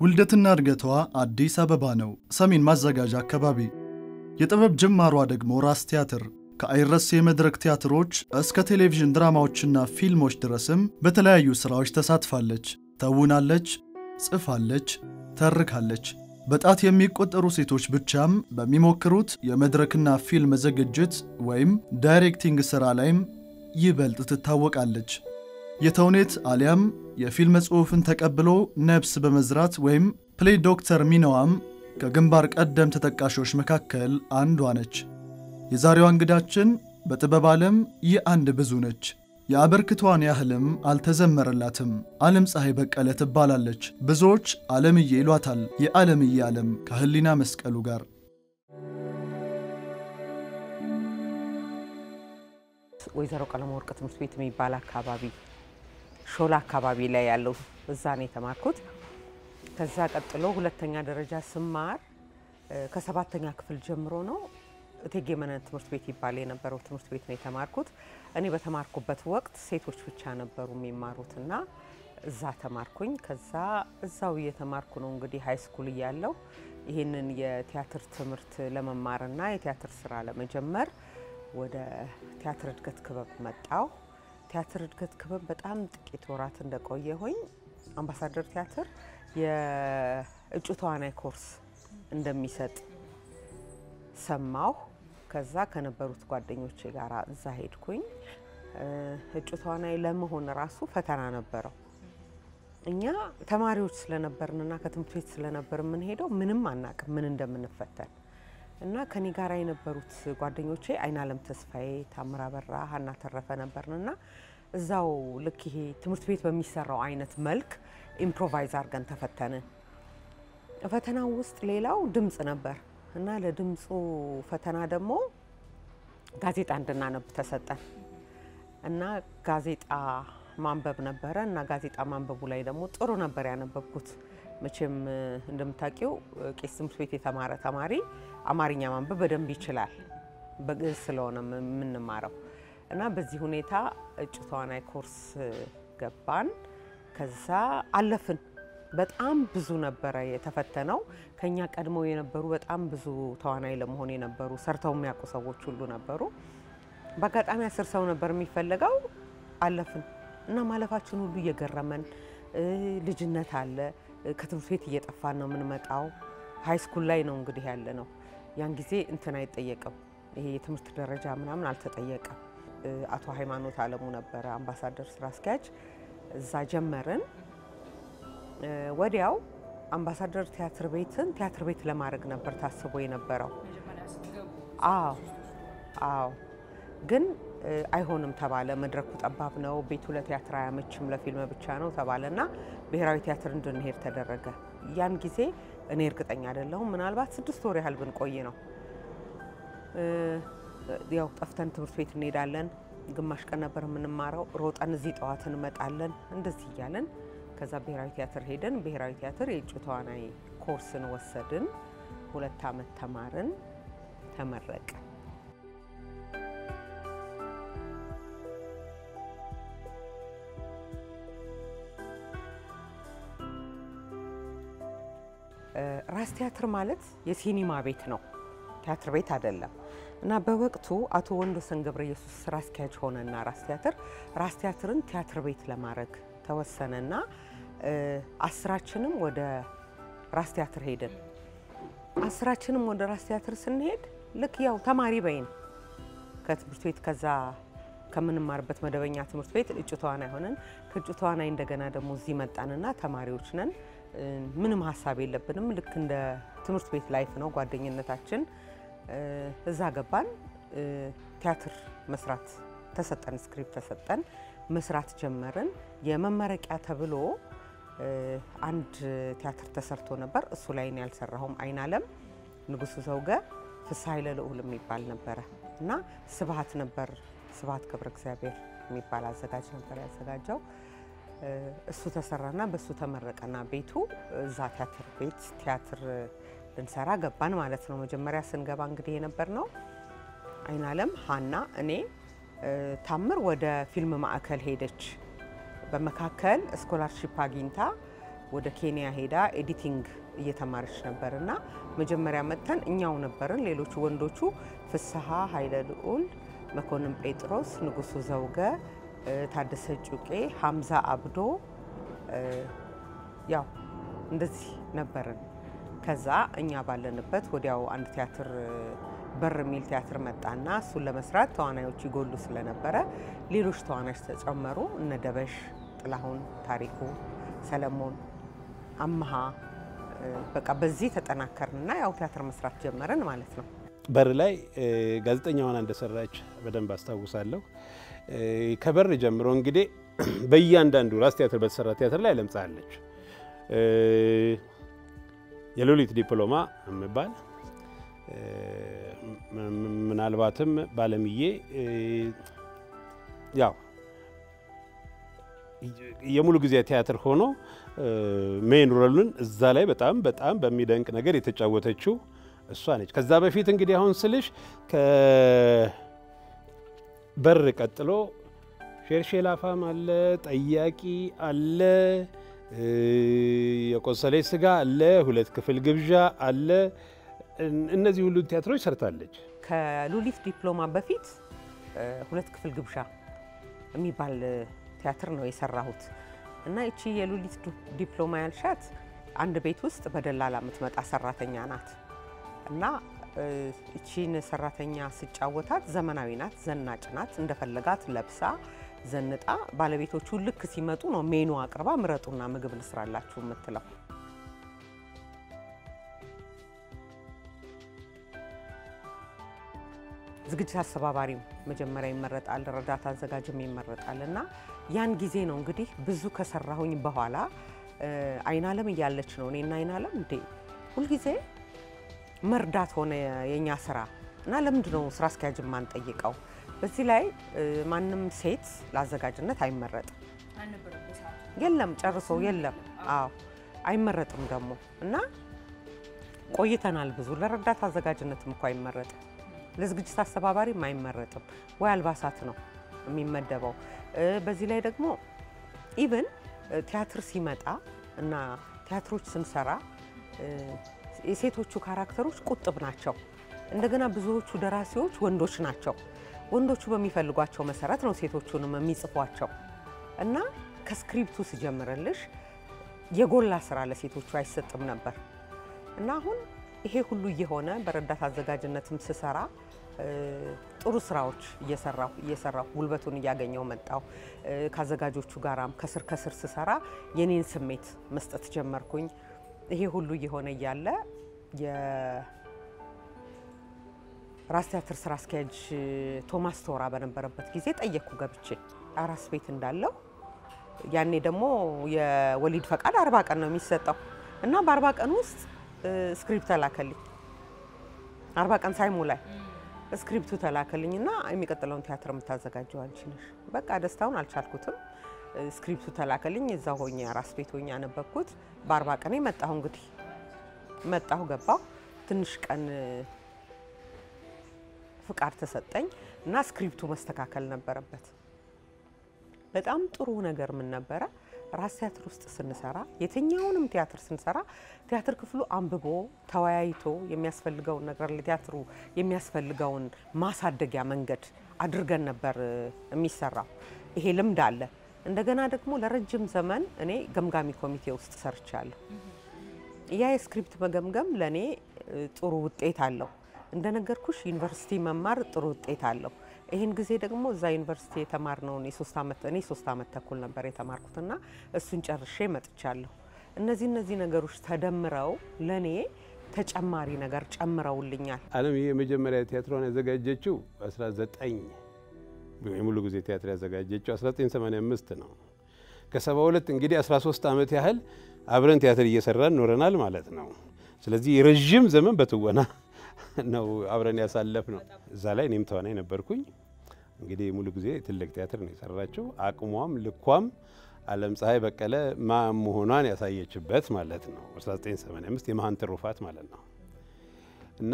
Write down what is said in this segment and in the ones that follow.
ውልደትና እድገቷ አዲስ አበባ ነው፣ ሰሜን ማዘጋጃ አካባቢ። የጥበብ ጅማሯ ደግሞ ራስ ቲያትር ከአይረሴ የመድረክ ቲያትሮች እስከ ቴሌቪዥን ድራማዎችና ፊልሞች ድረስም በተለያዩ ሥራዎች ተሳትፋለች። ተውናለች፣ ጽፋለች፣ ተርካለች። በጣት የሚቆጠሩ ሴቶች ብቻም በሚሞክሩት የመድረክና ፊልም ዝግጅት ወይም ዳይሬክቲንግ ሥራ ላይም ይበልጥ ትታወቃለች። የተውኔት አሊያም የፊልም ጽሑፍን ተቀብሎ ነፍስ በመዝራት ወይም ፕሌይ ዶክተር ሚናዋም ከግንባር ቀደም ተጠቃሾች መካከል አንዷ ነች። የዛሬዋ እንግዳችን በጥበብ ዓለም የአንድ ብዙ ነች። የአበርክቷን ያህልም አልተዘመረላትም። ዓለም ፀሐይ በቀለ ትባላለች። ብዙዎች ዓለምዬ ይሏታል። የዓለምዬ ዓለም ከህሊና መስቀሉ ጋር ወይዘሮ ቀለመወርቅ ትምህርት ቤት የሚባል አካባቢ ሾላ አካባቢ ላይ ያለው እዛ ነው የተማርኩት። ከዛ ቀጥሎ ሁለተኛ ደረጃ ስማር ከሰባተኛ ክፍል ጀምሮ ነው እቴጌ መነን ትምህርት ቤት ይባል የነበረው ትምህርት ቤት ነው የተማርኩት። እኔ በተማርኩበት ወቅት ሴቶች ብቻ ነበሩ የሚማሩት እና እዛ ተማርኩኝ። ከዛ እዛው እየተማርኩ ነው እንግዲህ ሀይ ስኩል እያለሁ ይህንን የቲያትር ትምህርት ለመማርና የቲያትር ስራ ለመጀመር ወደ ቲያትር እድገት ክበብ መጣው። ቲያትር እድገት ክበብ በጣም ጥቂት ወራት እንደቆየሁኝ አምባሳደር ቲያትር የእጩ ተዋናይ ኮርስ እንደሚሰጥ ሰማሁ። ከዛ ከነበሩት ጓደኞቼ ጋር እዛ ሄድኩኝ። እጩ ተዋናይ ለመሆን ራሱ ፈተና ነበረው። እኛ ተማሪዎች ስለነበርንና ከትምህርት ቤት ስለነበር የምንሄደው ምንም አናቅም ምን እንደምንፈተን እና ከኔ ጋር የነበሩት ጓደኞቼ አይናለም ተስፋዬ፣ ታምራ በራ፣ ሀና ተረፈ ነበርንና እዛው ልክ ይሄ ትምህርት ቤት በሚሰራው አይነት መልክ ኢምፕሮቫይዝ አድርገን ተፈተንን። ፈተናው ውስጥ ሌላው ድምፅ ነበር እና ለድምፁ ፈተና ደግሞ ጋዜጣ እንድናነብ ተሰጠን እና ጋዜጣ ማንበብ ነበረ እና ጋዜጣ ማንበቡ ላይ ደግሞ ጥሩ ነበር ያነበብኩት። መቼም እንደምታውቂው ቄስ ትምህርት ቤት የተማረ ተማሪ አማርኛ ማንበብ በደንብ ይችላል፣ በግዕዝ ስለሆነ የምንማረው እና በዚህ ሁኔታ እጩ ተዋናይ ኮርስ ገባን። ከዛ አለፍን። በጣም ብዙ ነበረ የተፈተነው። ከኛ ቀድመው የነበሩ በጣም ብዙ ተዋናይ ለመሆን የነበሩ ሰርተው የሚያውቁ ሰዎች ሁሉ ነበሩ። በአጋጣሚ አስር ሰው ነበር የሚፈለገው። አለፍን እና ማለፋችን ሁሉ እየገረመን ልጅነት አለ። ከትምህርት ቤት እየጠፋን ነው የምንመጣው። ሀይ ስኩል ላይ ነው እንግዲህ ያለ ነው። ያን ጊዜ እንትን አይጠየቅም፣ ይሄ የትምህርት ደረጃ ምናምን አልተጠየቀም። አቶ ሃይማኖት አለሙ ነበረ አምባሳደር ስራ አስኪያጅ። እዛ ጀመርን። ወዲያው አምባሳደር ቲያትር ቤትን ቲያትር ቤት ለማድረግ ነበር ታስቦ የነበረው። አዎ አዎ፣ ግን አይሆንም ተባለ። መድረኩ ጠባብ ነው፣ ቤቱ ለቲያትር አያመችም፣ ለፊልም ብቻ ነው ተባለና ብሔራዊ ቲያትር እንድንሄድ ተደረገ። ያን ጊዜ እኔ እርግጠኛ አይደለሁም፣ ምናልባት ስድስት ወር ያህል ብንቆይ ነው። ያው ጠፍተን ትምህርት ቤት እንሄዳለን። ግማሽ ቀን ነበር የምንማረው። ሮጠን እዚህ ጠዋት እንመጣለን። እንደዚህ እያለን ከዛ ብሔራዊ ቲያትር ሄደን ብሔራዊ ቲያትር የእጩ ተዋናይ ኮርስን ወሰድን። ሁለት ዓመት ተማርን፣ ተመረቀ። ራስ ቲያትር ማለት የሲኒማ ቤት ነው፣ ቲያትር ቤት አይደለም። እና በወቅቱ አቶ ወንዶሰን ገብረ ኢየሱስ ስራ አስኪያጅ ሆነና ራስ ቲያትር ራስ ቲያትርን ቲያትር ቤት ለማድረግ ተወሰነና አስራችንም ወደ ራስ ቲያትር ሄድን። አስራችንም ወደ ራስ ቲያትር ስንሄድ ልክ ያው ተማሪ በይን ከትምህርት ቤት ከዛ ከምንማርበት መደበኛ ትምህርት ቤት እጩ ተዋናይ ሆነን ከእጩ ተዋናይ እንደገና ደግሞ እዚህ መጣንና ተማሪዎች ነን። ምንም ሀሳብ የለብንም። ልክ እንደ ትምህርት ቤት ላይፍ ነው ጓደኝነታችን። እዛ ገባን። ቲያትር መስራት ተሰጠን፣ ስክሪፕት ተሰጠን፣ መስራት ጀመርን። የመመረቂያ ተብሎ አንድ ቲያትር ተሰርቶ ነበር። እሱ ላይ እኔ ያልሰራሁም አይናለም ንጉሱ ዘውገ፣ ፍስሐ ኃይለ ልዑል የሚባል ነበረ እና ስብሀት ነበር ስብሀት ገብረ እግዚአብሔር የሚባል አዘጋጅ ነበር ያዘጋጀው። እሱ ተሰራና በእሱ ተመረቀና ቤቱ እዛ ቲያትር ቤት ቲያትር ልንሰራ ገባን ማለት ነው። መጀመሪያ ስንገባ እንግዲህ የነበር ነው አይናለም፣ ሀና፣ እኔ ታምር ወደ ፊልም ማዕከል ሄደች። በመካከል ስኮላርሺፕ አግኝታ ወደ ኬንያ ሄዳ ኤዲቲንግ እየተማረች ነበር እና መጀመሪያ መጥተን እኛው ነበርን። ሌሎቹ ወንዶቹ ፍስሐ ኃይለ ልዑል፣ መኮንን ጴጥሮስ፣ ንጉሱ ዘውገ፣ ታደሰ ጩቄ፣ ሀምዛ አብዶ ያው እንደዚህ ነበርን። ከዛ እኛ ባለንበት ወዲያው አንድ ቲያትር በር የሚል ቲያትር መጣና እሱን ለመስራት ተዋናዮች ይጎሉ ስለነበረ ሌሎች ተዋናዮች ተጨመሩ። እነ ደበሽ፣ ጥላሁን፣ ታሪኩ፣ ሰለሞን፣ አመሃ በቃ በዚህ ተጠናከርንና ያው ቲያትር መስራት ጀመርን ማለት ነው። በር ላይ ጋዜጠኛ ሆና እንደሰራች በደንብ አስታውሳለሁ። ከበር ጀምሮ እንግዲህ በእያንዳንዱ ራስ ቲያትር በተሰራ ቲያትር ላይ ለምጻለች። የሎሊት ዲፕሎማ የሚባል ምናልባትም ባለምዬ ያው የሙሉ ጊዜ ቲያትር ሆኖ ሜን ሮልን እዛ ላይ በጣም በጣም በሚደንቅ ነገር የተጫወተችው እሷ ነች። ከዛ በፊት እንግዲህ አሁን ስልሽ ከበር ቀጥሎ ሼርሼላፋም አለ፣ ጠያቂ አለ፣ የቆሰለች ስጋ አለ፣ ሁለት ክፍል ግብዣ አለ። እነዚህ ሁሉ ቲያትሮች ሰርታለች። ከሉሊት ዲፕሎማ በፊት ሁለት ክፍል ግብዣ የሚባል ቲያትር ነው የሰራሁት እና ይቺ የሉሊት ዲፕሎማ ያልሻት አንድ ቤት ውስጥ በደላላ የምትመጣ ሰራተኛ ናት እና እቺን ሰራተኛ ስጫወታት ዘመናዊ ናት፣ ዘናጭ ናት። እንደፈለጋት ለብሳ ዘንጣ ባለቤቶቹ ልክ ሲመጡ ነው ሜኑ አቅርባ ምረጡና ምግብ ልስራላችሁ የምትለው። ዝግጅት አስተባባሪም መጀመሪያ ይመረጣል፣ ረዳት አዘጋጅም ይመረጣል። እና ያን ጊዜ ነው እንግዲህ ብዙ ከሰራሁኝ በኋላ አይናለም እያለች ነው እኔና አይናለም እንዴ ሁልጊዜ መርዳት ሆነ የኛ ስራ እና ለምንድ ነው ስራ አስኪያጅ ማንጠይቀው? በዚህ ላይ ማንም ሴት ለአዘጋጅነት አይመረጥም። የለም ጨርሶ የለም። አዎ አይመረጥም ደግሞ እና ቆይተናል ብዙ። ለረዳት አዘጋጅነትም እኮ አይመረጥም፣ ለዝግጅት አስተባባሪም አይመረጥም። ወይ አልባሳት ነው የሚመደበው። በዚህ ላይ ደግሞ ኢቭን ቲያትር ሲመጣ እና ቲያትሮች ስንሰራ የሴቶቹ ካራክተሮች ቁጥብ ናቸው። እንደገና ብዙዎቹ ደራሲዎች ወንዶች ናቸው። ወንዶቹ በሚፈልጓቸው መሰረት ነው ሴቶቹንም የሚጽፏቸው እና ከስክሪፕቱ ስጀምርልሽ የጎላ ስራ ለሴቶቹ አይሰጥም ነበር እና አሁን ይሄ ሁሉ እየሆነ በረዳት አዘጋጅነትም ስሰራ ጥሩ ስራዎች እየሰራሁ እየሰራሁ ጉልበቱን እያገኘው መጣሁ። ከአዘጋጆቹ ጋራም ከስር ከስር ስሰራ የኔን ስሜት መስጠት ጀመርኩኝ። ይሄ ሁሉ እየሆነ እያለ የራስ ቲያትር ስራ አስኪያጅ ቶማስ ቶራ በነበረበት ጊዜ ጠየቅኩ ገብቼ አራስ ቤት እንዳለው ያኔ ደግሞ የወሊድ ፈቃድ አርባ ቀን ነው የሚሰጠው እና በአርባ ቀን ውስጥ ስክሪፕት ተላከልኝ። አርባ ቀን ሳይሞላኝ ስክሪፕቱ ተላከልኝ እና የሚቀጥለውን ቲያትር የምታዘጋጀው አንቺ ነሽ። በቃ ደስታውን አልቻልኩትም። ስክሪፕቱ ተላከልኝ። እዛ ሆኜ አራስ ቤት ሆኜ ያነበብኩት። በአርባ ቀኔ መጣሁ። እንግዲህ መጣሁ፣ ገባሁ። ትንሽ ቀን ፍቃድ ተሰጠኝ እና ስክሪፕቱ መስተካከል ነበረበት። በጣም ጥሩ ነገር ምን ነበረ፣ ራስ ቲያትር ውስጥ ስንሰራ የትኛውንም ቲያትር ስንሰራ ቲያትር ክፍሉ አንብቦ ተወያይቶ የሚያስፈልገውን ነገር ለቲያትሩ የሚያስፈልገውን ማሳደጊያ መንገድ አድርገን ነበር የሚሰራው። ይሄ ልምድ አለ። እንደገና ደግሞ ለረጅም ዘመን እኔ ገምጋሚ ኮሚቴ ውስጥ ሰርቻለሁ። ያ የስክሪፕት መገምገም ለእኔ ጥሩ ውጤት አለው። እንደነገርኩሽ ዩኒቨርሲቲ መማር ጥሩ ውጤት አለው። ይህን ጊዜ ደግሞ እዛ ዩኒቨርሲቲ የተማርነውን የሶስት ዓመት እኔ ሶስት ዓመት ተኩል ነበር የተማርኩትና እሱን ጨርሼ መጥቻለሁ። እነዚህ እነዚህ ነገሮች ተደምረው ለእኔ ተጨማሪ ነገር ጨምረውልኛል። አለም ይህ የመጀመሪያ ቲያትሯን ያዘጋጀችው 19 የሙሉ ጊዜ ቲያትር ያዘጋጀችው 1985 ነው። ከ72 እንግዲህ 13 ዓመት ያህል አብረን ቲያትር እየሰራን ኖረናል ማለት ነው። ስለዚህ የረዥም ዘመን በትወና ነው አብረን ያሳለፍ ነው። እዛ ላይ እኔም ተዋናይ ነበርኩኝ። እንግዲህ ሙሉ ጊዜ ትልቅ ቲያትር ነው የሰራችው። አቅሟም ልኳም አለም ፀሐይ በቀለ ማ መሆኗን ያሳየችበት ማለት ነው። 1985 የመሀን ትሩፋት ማለት ነው እና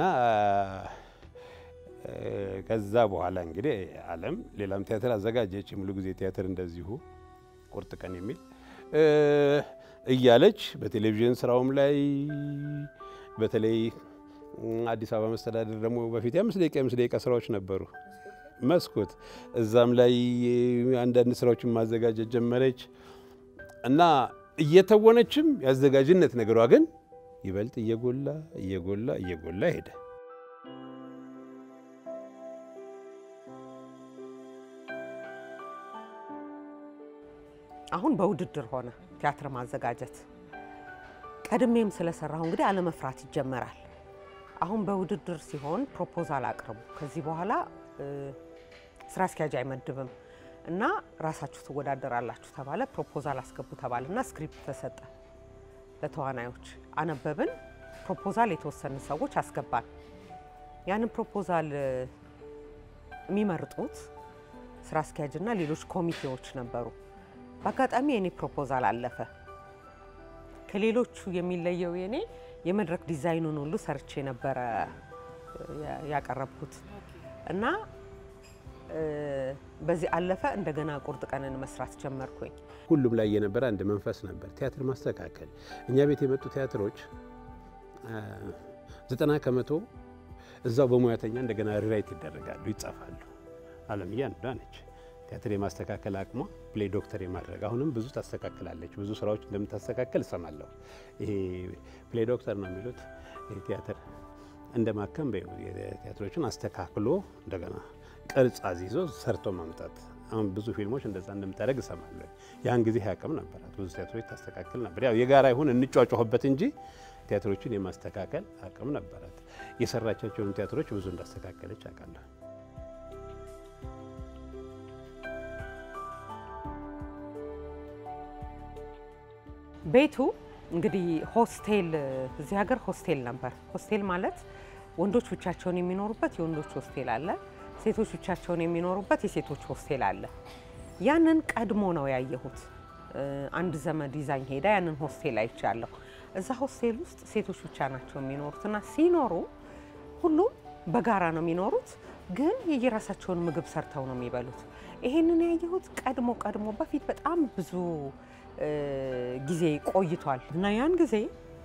ከዛ በኋላ እንግዲህ አለም ሌላም ቲያትር አዘጋጀች። የሙሉ ጊዜ ቲያትር እንደዚሁ ቁርጥ ቀን የሚል እያለች በቴሌቪዥን ስራውም ላይ በተለይ አዲስ አበባ መስተዳደር ደግሞ በፊት የአምስት ደቂቃ የአምስት ደቂቃ ስራዎች ነበሩ መስኮት እዛም ላይ አንዳንድ ስራዎችን ማዘጋጀት ጀመረች እና እየተወነችም የአዘጋጅነት ነገሯ ግን ይበልጥ እየጎላ እየጎላ እየጎላ ሄደ። አሁን በውድድር ሆነ ቲያትር ማዘጋጀት። ቀድሜም ስለሰራሁ እንግዲህ አለመፍራት ይጀመራል። አሁን በውድድር ሲሆን ፕሮፖዛል አቅርቡ፣ ከዚህ በኋላ ስራ አስኪያጅ አይመድብም እና ራሳችሁ ትወዳደራላችሁ ተባለ። ፕሮፖዛል አስገቡ ተባለና ስክሪፕት ተሰጠ ለተዋናዮች። አነበብን። ፕሮፖዛል የተወሰኑ ሰዎች አስገባን። ያንን ፕሮፖዛል የሚመርጡት ስራ አስኪያጅና ሌሎች ኮሚቴዎች ነበሩ። በአጋጣሚ የኔ ፕሮፖዛል አለፈ። ከሌሎቹ የሚለየው የኔ የመድረክ ዲዛይኑን ሁሉ ሰርቼ ነበረ ያቀረብኩት እና በዚህ አለፈ። እንደገና ቁርጥ ቀንን መስራት ጀመርኩኝ። ሁሉም ላይ የነበረ አንድ መንፈስ ነበር፣ ቲያትር ማስተካከል። እኛ ቤት የመጡ ቲያትሮች ዘጠና ከመቶ እዛው በሙያተኛ እንደገና ሪራይት ይደረጋሉ፣ ይጻፋሉ። አለምዬ አንዷ ነች። ቲያትር የማስተካከል አቅሟ ፕሌይ ዶክተር የማድረግ አሁንም ብዙ ታስተካክላለች። ብዙ ስራዎች እንደምታስተካከል እሰማለሁ። ይሄ ፕሌይ ዶክተር ነው የሚሉት ቲያትር እንደ ማከም ቲያትሮችን አስተካክሎ እንደገና ቅርጽ አዚዞ ሰርቶ ማምጣት። አሁን ብዙ ፊልሞች እንደዛ እንደምታደርግ እሰማለሁ። ያን ጊዜ አቅም ነበራት። ብዙ ቲያትሮች ታስተካክል ነበር። ያው የጋራ ይሁን እንጫጫሁበት እንጂ ቲያትሮችን የማስተካከል አቅም ነበራት። የሰራቻቸውን ቲያትሮች ብዙ እንዳስተካከለች አውቃለሁ። ቤቱ እንግዲህ ሆስቴል፣ እዚህ ሀገር ሆስቴል ነበር። ሆስቴል ማለት ወንዶች ብቻቸውን የሚኖሩበት የወንዶች ሆስቴል አለ፣ ሴቶች ብቻቸውን የሚኖሩበት የሴቶች ሆስቴል አለ። ያንን ቀድሞ ነው ያየሁት። አንድ ዘመድ ይዛኝ ሄዳ ያንን ሆስቴል አይቻለሁ። እዛ ሆስቴል ውስጥ ሴቶች ብቻ ናቸው የሚኖሩትና ሲኖሩ ሁሉም በጋራ ነው የሚኖሩት፣ ግን የየራሳቸውን ምግብ ሰርተው ነው የሚበሉት። ይሄንን ያየሁት ቀድሞ ቀድሞ በፊት በጣም ብዙ ጊዜ ቆይቷል እና ያን ጊዜ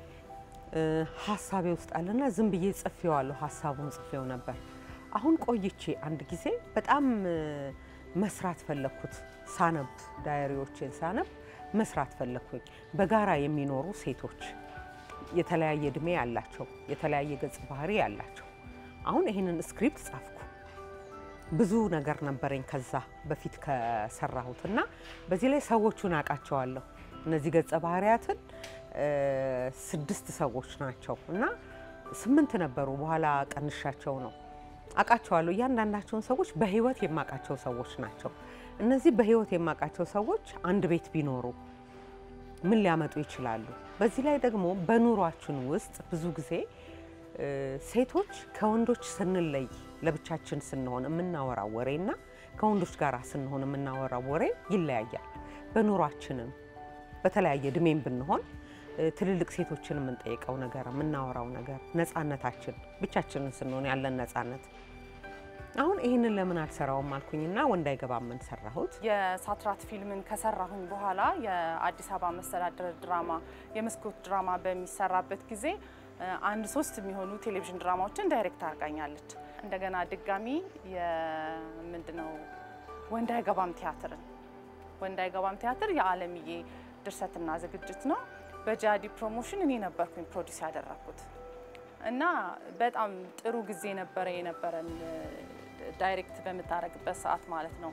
ሀሳቤ ውስጥ አለና ዝም ብዬ ጽፌዋለሁ። ሀሳቡን ጽፌው ነበር። አሁን ቆይቼ አንድ ጊዜ በጣም መስራት ፈለግኩት። ሳነብ ዳይሪዎችን ሳነብ መስራት ፈለግኩኝ። በጋራ የሚኖሩ ሴቶች የተለያየ እድሜ ያላቸው፣ የተለያየ ገጽ ባህሪ ያላቸው። አሁን ይህንን ስክሪፕት ጻፍኩ። ብዙ ነገር ነበረኝ ከዛ በፊት ከሰራሁት እና በዚህ ላይ ሰዎቹን አውቃቸዋለሁ። እነዚህ ገጸ ባህሪያትን ስድስት ሰዎች ናቸው እና ስምንት ነበሩ። በኋላ ቀንሻቸው ነው አውቃቸዋለሁ። እያንዳንዳቸውን ሰዎች በህይወት የማውቃቸው ሰዎች ናቸው። እነዚህ በህይወት የማውቃቸው ሰዎች አንድ ቤት ቢኖሩ ምን ሊያመጡ ይችላሉ? በዚህ ላይ ደግሞ በኑሯችን ውስጥ ብዙ ጊዜ ሴቶች ከወንዶች ስንለይ ለብቻችን ስንሆን የምናወራው ወሬና ከወንዶች ጋር ስንሆን የምናወራው ወሬ ይለያያል። በኑሯችንም በተለያየ እድሜም ብንሆን ትልልቅ ሴቶችን የምንጠይቀው ነገር የምናወራው ነገር ነፃነታችን፣ ብቻችንን ስንሆን ያለን ነፃነት። አሁን ይህንን ለምን አልሰራውም አልኩኝና ወንድ አይገባም ምን ሰራሁት። የሳትራት ፊልምን ከሰራሁኝ በኋላ የአዲስ አበባ መስተዳድር ድራማ የመስኮት ድራማ በሚሰራበት ጊዜ አንድ ሶስት የሚሆኑ ቴሌቪዥን ድራማዎችን ዳይሬክት አድርጋኛለች። እንደገና ድጋሚ የምንድነው ወንድ አይገባም ቲያትርን ወንድ አይገባም ቲያትር የአለምዬ ድርሰትና ዝግጅት ነው። በጃዲ ፕሮሞሽን እኔ ነበርኩኝ ፕሮዲስ ያደረኩት እና በጣም ጥሩ ጊዜ ነበረ የነበረን ዳይሬክት በምታደርግበት ሰዓት ማለት ነው።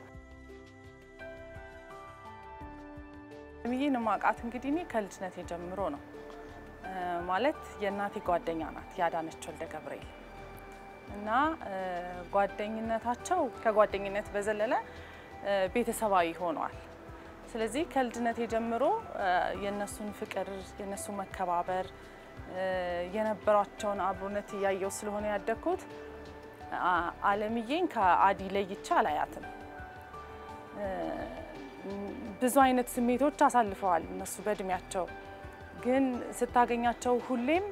አለምዬን ማቃት እንግዲህ እኔ ከልጅነቴ ጀምሮ ነው ማለት የእናቴ ጓደኛ ናት ያዳነች ወልደ ገብርኤል እና ጓደኝነታቸው ከጓደኝነት በዘለለ ቤተሰባዊ ሆኗል። ስለዚህ ከልጅነቴ ጀምሮ የነሱን ፍቅር፣ የነሱ መከባበር፣ የነበራቸውን አብሮነት እያየው ስለሆነ ያደግኩት አለምዬን ከአዲ ለይቼ አላያትም። ብዙ አይነት ስሜቶች አሳልፈዋል እነሱ በእድሜያቸው ግን ስታገኛቸው ሁሌም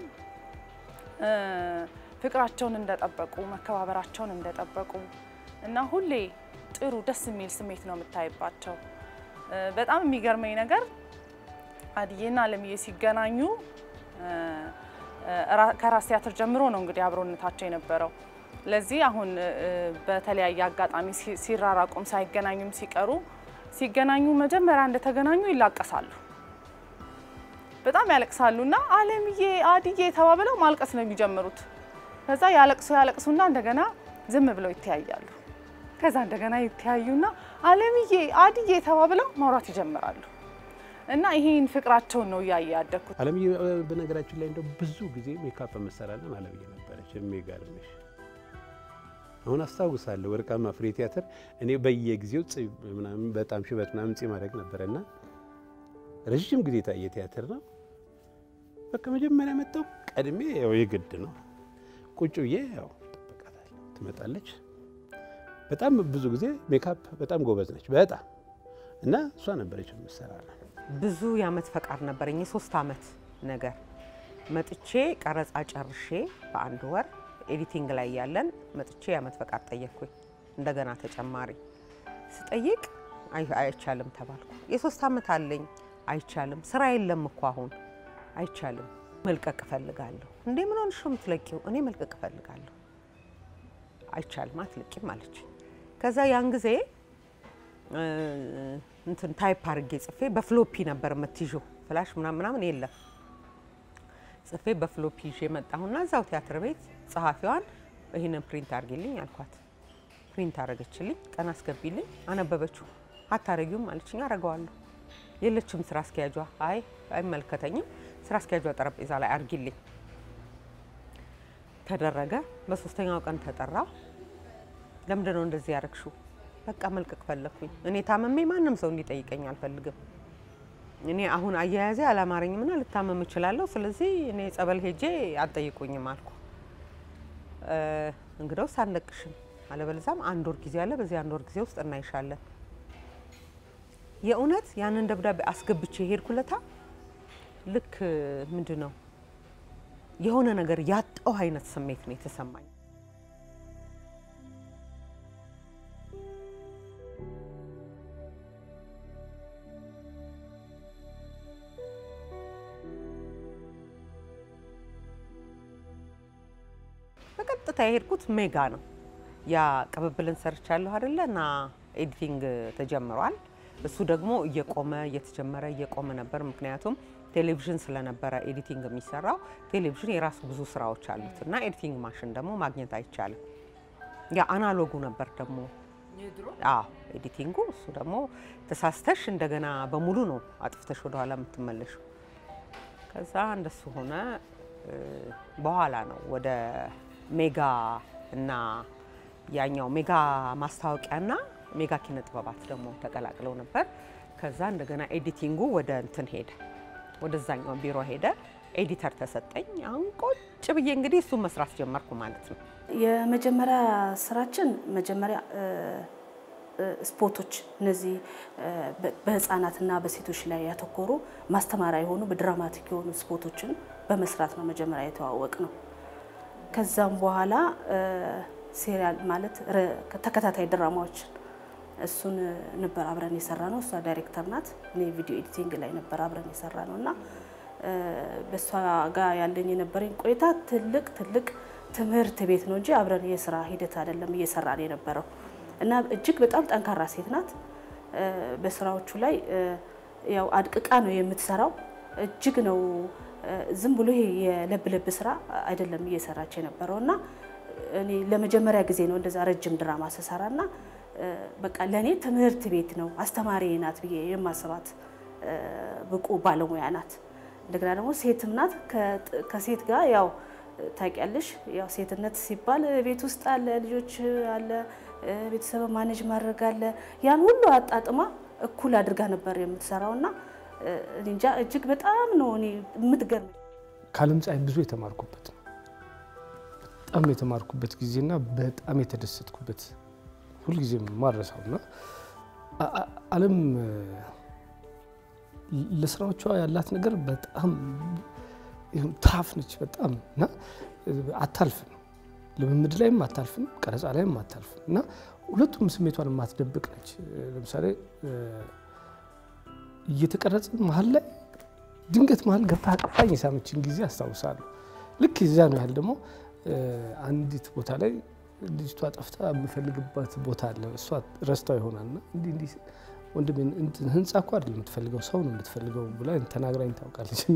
ፍቅራቸውን እንደጠበቁ መከባበራቸውን እንደጠበቁ እና ሁሌ ጥሩ ደስ የሚል ስሜት ነው የምታይባቸው። በጣም የሚገርመኝ ነገር አድዬና አለምዬ ሲገናኙ ከራስ ቲያትር ጀምሮ ነው እንግዲህ አብሮነታቸው የነበረው። ለዚህ አሁን በተለያየ አጋጣሚ ሲራራቁም ሳይገናኙም ሲቀሩ ሲገናኙ መጀመሪያ እንደተገናኙ ይላቀሳሉ፣ በጣም ያለቅሳሉ እና አለምዬ አድዬ ተባብለው ማልቀስ ነው የሚጀምሩት። ከዛ ያለቅሱ ያለቅሱና እንደገና ዝም ብለው ይተያያሉ። ከዛ እንደገና ይተያዩና አለምዬ አድዬ ተባብለው ማውራት ይጀምራሉ። እና ይሄን ፍቅራቸውን ነው እያየ ያደግኩት። አለምዬ በነገራችን ላይ እንደው ብዙ ጊዜ ሜካፕ መሰራለን አለምዬ ነበረች። የሚገርምሽ አሁን አስታውሳለሁ ወርቃማ ፍሬ ቲያትር እኔ በየጊዜው ምናምን በጣም ሽበት ምናምን ጺም ማድረግ ነበረና ረዥም ጊዜ የታየ ቲያትር ነው። በቃ መጀመሪያ መጣው ቀድሜ ያው የግድ ነው ቁጭ ብዬ ያው ጠብቃታለሁ። ትመጣለች። በጣም ብዙ ጊዜ ሜካፕ በጣም ጎበዝ ነች በጣም እና እሷ ነበረች የምትሰራለን ብዙ የአመት ፈቃድ ነበረኝ፣ የሶስት አመት ነገር መጥቼ ቀረጻ ጨርሼ በአንድ ወር ኤዲቲንግ ላይ ያለን መጥቼ የአመት ፈቃድ ጠየቅኩኝ። እንደገና ተጨማሪ ስጠይቅ አይቻልም ተባልኩ። የሶስት አመት አለኝ አይቻልም፣ ስራ የለም እኮ አሁን አይቻልም፣ መልቀቅ እፈልጋለሁ። እንዴ ምን ሆንሽ ነው የምትለቂው? እኔ መልቀቅ እፈልጋለሁ። አይቻልም፣ አትለቂም አለች። ከዛ ያን ጊዜ እንትን ታይፕ አድርጌ ጽፌ በፍሎፒ ነበር የምትይዥው ፍላሽ ምናምን ምናምን የለም። ጽፌ በፍሎፒ ይዤ መጣሁና እዛው ቲያትር ቤት ጸሐፊዋን ይህንን ፕሪንት አድርጌልኝ አልኳት። ፕሪንት አደረገችልኝ። ቀን አስገቢልኝ። አነበበችው። አታረጊውም አለችኝ። አረገዋለሁ። የለችም ስራ አስኪያጇ። አይ አይመለከተኝም፣ ስራ አስኪያጇ ጠረጴዛ ላይ አድርጊልኝ ተደረገ። በሶስተኛው ቀን ተጠራው። ለምንድን ነው እንደዚህ ያረግሽው? በቃ መልቀቅ ፈለግኩኝ። እኔ ታመሜ ማንም ሰው እንዲጠይቀኝ አልፈልግም። እኔ አሁን አያያዜ አላማረኝምና ልታመም እችላለሁ። ስለዚህ እኔ ጸበል ሄጄ አልጠይቁኝም አልኩ። እንግዲያውስ አንለቅሽም፣ አለበለዚያም አንድ ወር ጊዜ አለ። በዚህ አንድ ወር ጊዜ ውስጥ እናይሻለን። የእውነት ያንን ደብዳቤ አስገብቼ ሄድኩለታ። ልክ ምንድን ነው የሆነ ነገር ያጣው አይነት ስሜት ነው የተሰማኝ። በቀጥታ የሄድኩት ሜጋ ነው። ያ ቅብብልን ሰርቻለሁ አይደለ እና ኤዲቲንግ ተጀምሯል። እሱ ደግሞ እየቆመ እየተጀመረ እየቆመ ነበር። ምክንያቱም ቴሌቪዥን ስለነበረ ኤዲቲንግ የሚሰራው ቴሌቪዥን የራሱ ብዙ ስራዎች አሉት እና ኤዲቲንግ ማሽን ደግሞ ማግኘት አይቻልም። ያ አናሎጉ ነበር ደግሞ አዎ ኤዲቲንጉ። እሱ ደግሞ ተሳስተሽ እንደገና በሙሉ ነው አጥፍተሽ ወደኋላ የምትመለሹ። ከዛ እንደሱ ሆነ። በኋላ ነው ወደ ሜጋ እና ያኛው ሜጋ ማስታወቂያና ሜጋ ኪነ ጥበባት ደግሞ ተቀላቅለው ነበር። ከዛ እንደገና ኤዲቲንጉ ወደ እንትን ሄደ፣ ወደዛኛው ቢሮ ሄደ። ኤዲተር ተሰጠኝ። አሁን ቁጭ ብዬ እንግዲህ እሱን መስራት ጀመርኩ ማለት ነው። የመጀመሪያ ስራችን መጀመሪያ ስፖርቶች እነዚህ በህፃናትና በሴቶች ላይ ያተኮሩ ማስተማሪያ የሆኑ በድራማቲክ የሆኑ ስፖርቶችን በመስራት ነው መጀመሪያ የተዋወቅ ነው። ከዛም በኋላ ሴሪያል ማለት ተከታታይ ድራማዎችን እሱን ነበር አብረን የሰራ ነው። እሷ ዳይሬክተር ናት፣ እኔ ቪዲዮ ኤዲቲንግ ላይ ነበር አብረን የሰራ ነው እና በእሷ ጋር ያለኝ የነበረኝ ቆይታ ትልቅ ትልቅ ትምህርት ቤት ነው እንጂ አብረን የስራ ሂደት አይደለም እየሰራን የነበረው እና እጅግ በጣም ጠንካራ ሴት ናት። በስራዎቹ ላይ ያው አድቅቃ ነው የምትሰራው። እጅግ ነው ዝም ብሎ ይሄ የለብ ለብ ስራ አይደለም እየሰራች የነበረው እና እኔ ለመጀመሪያ ጊዜ ነው እንደዛ ረጅም ድራማ ስሰራ እና በቃ ለእኔ ትምህርት ቤት ነው አስተማሪ ናት ብዬ የማስባት ብቁ ባለሙያ ናት። እንደገና ደግሞ ሴትም ናት። ከሴት ጋር ያው ታውቂያለሽ፣ ያው ሴትነት ሲባል ቤት ውስጥ አለ፣ ልጆች አለ፣ ቤተሰብ ማኔጅ ማድረግ አለ። ያን ሁሉ አጣጥማ እኩል አድርጋ ነበር የምትሰራው እና እንጃ እጅግ በጣም ነው እኔ የምትገርም ከዓለም ፀሐይ ብዙ የተማርኩበት ነው። በጣም የተማርኩበት ጊዜና በጣም የተደሰትኩበት ሁልጊዜም ማረሳው እና ዓለም ለስራዎቿ ያላት ነገር በጣም ታፍ ነች በጣም እና አታልፍም። ልምምድ ላይም አታልፍም፣ ቀረጻ ላይም አታልፍም እና ሁለቱም ስሜቷን የማትደብቅ ነች። ለምሳሌ እየተቀረጽን መሀል ላይ ድንገት መሀል ገብታ አቅፋኝ የሳመችን ጊዜ አስታውሳለሁ። ልክ የዚያ ነው ያህል ደግሞ አንዲት ቦታ ላይ ልጅቷ ጠፍታ የምፈልግበት ቦታ አለ። እሷ ረስታው ይሆናልና እንዲህ እንዲህ ወንድሜ ህንፃ እኮ አይደለም የምትፈልገው ሰው ነው የምትፈልገው ብላ ተናግራኝ ታውቃለች። እና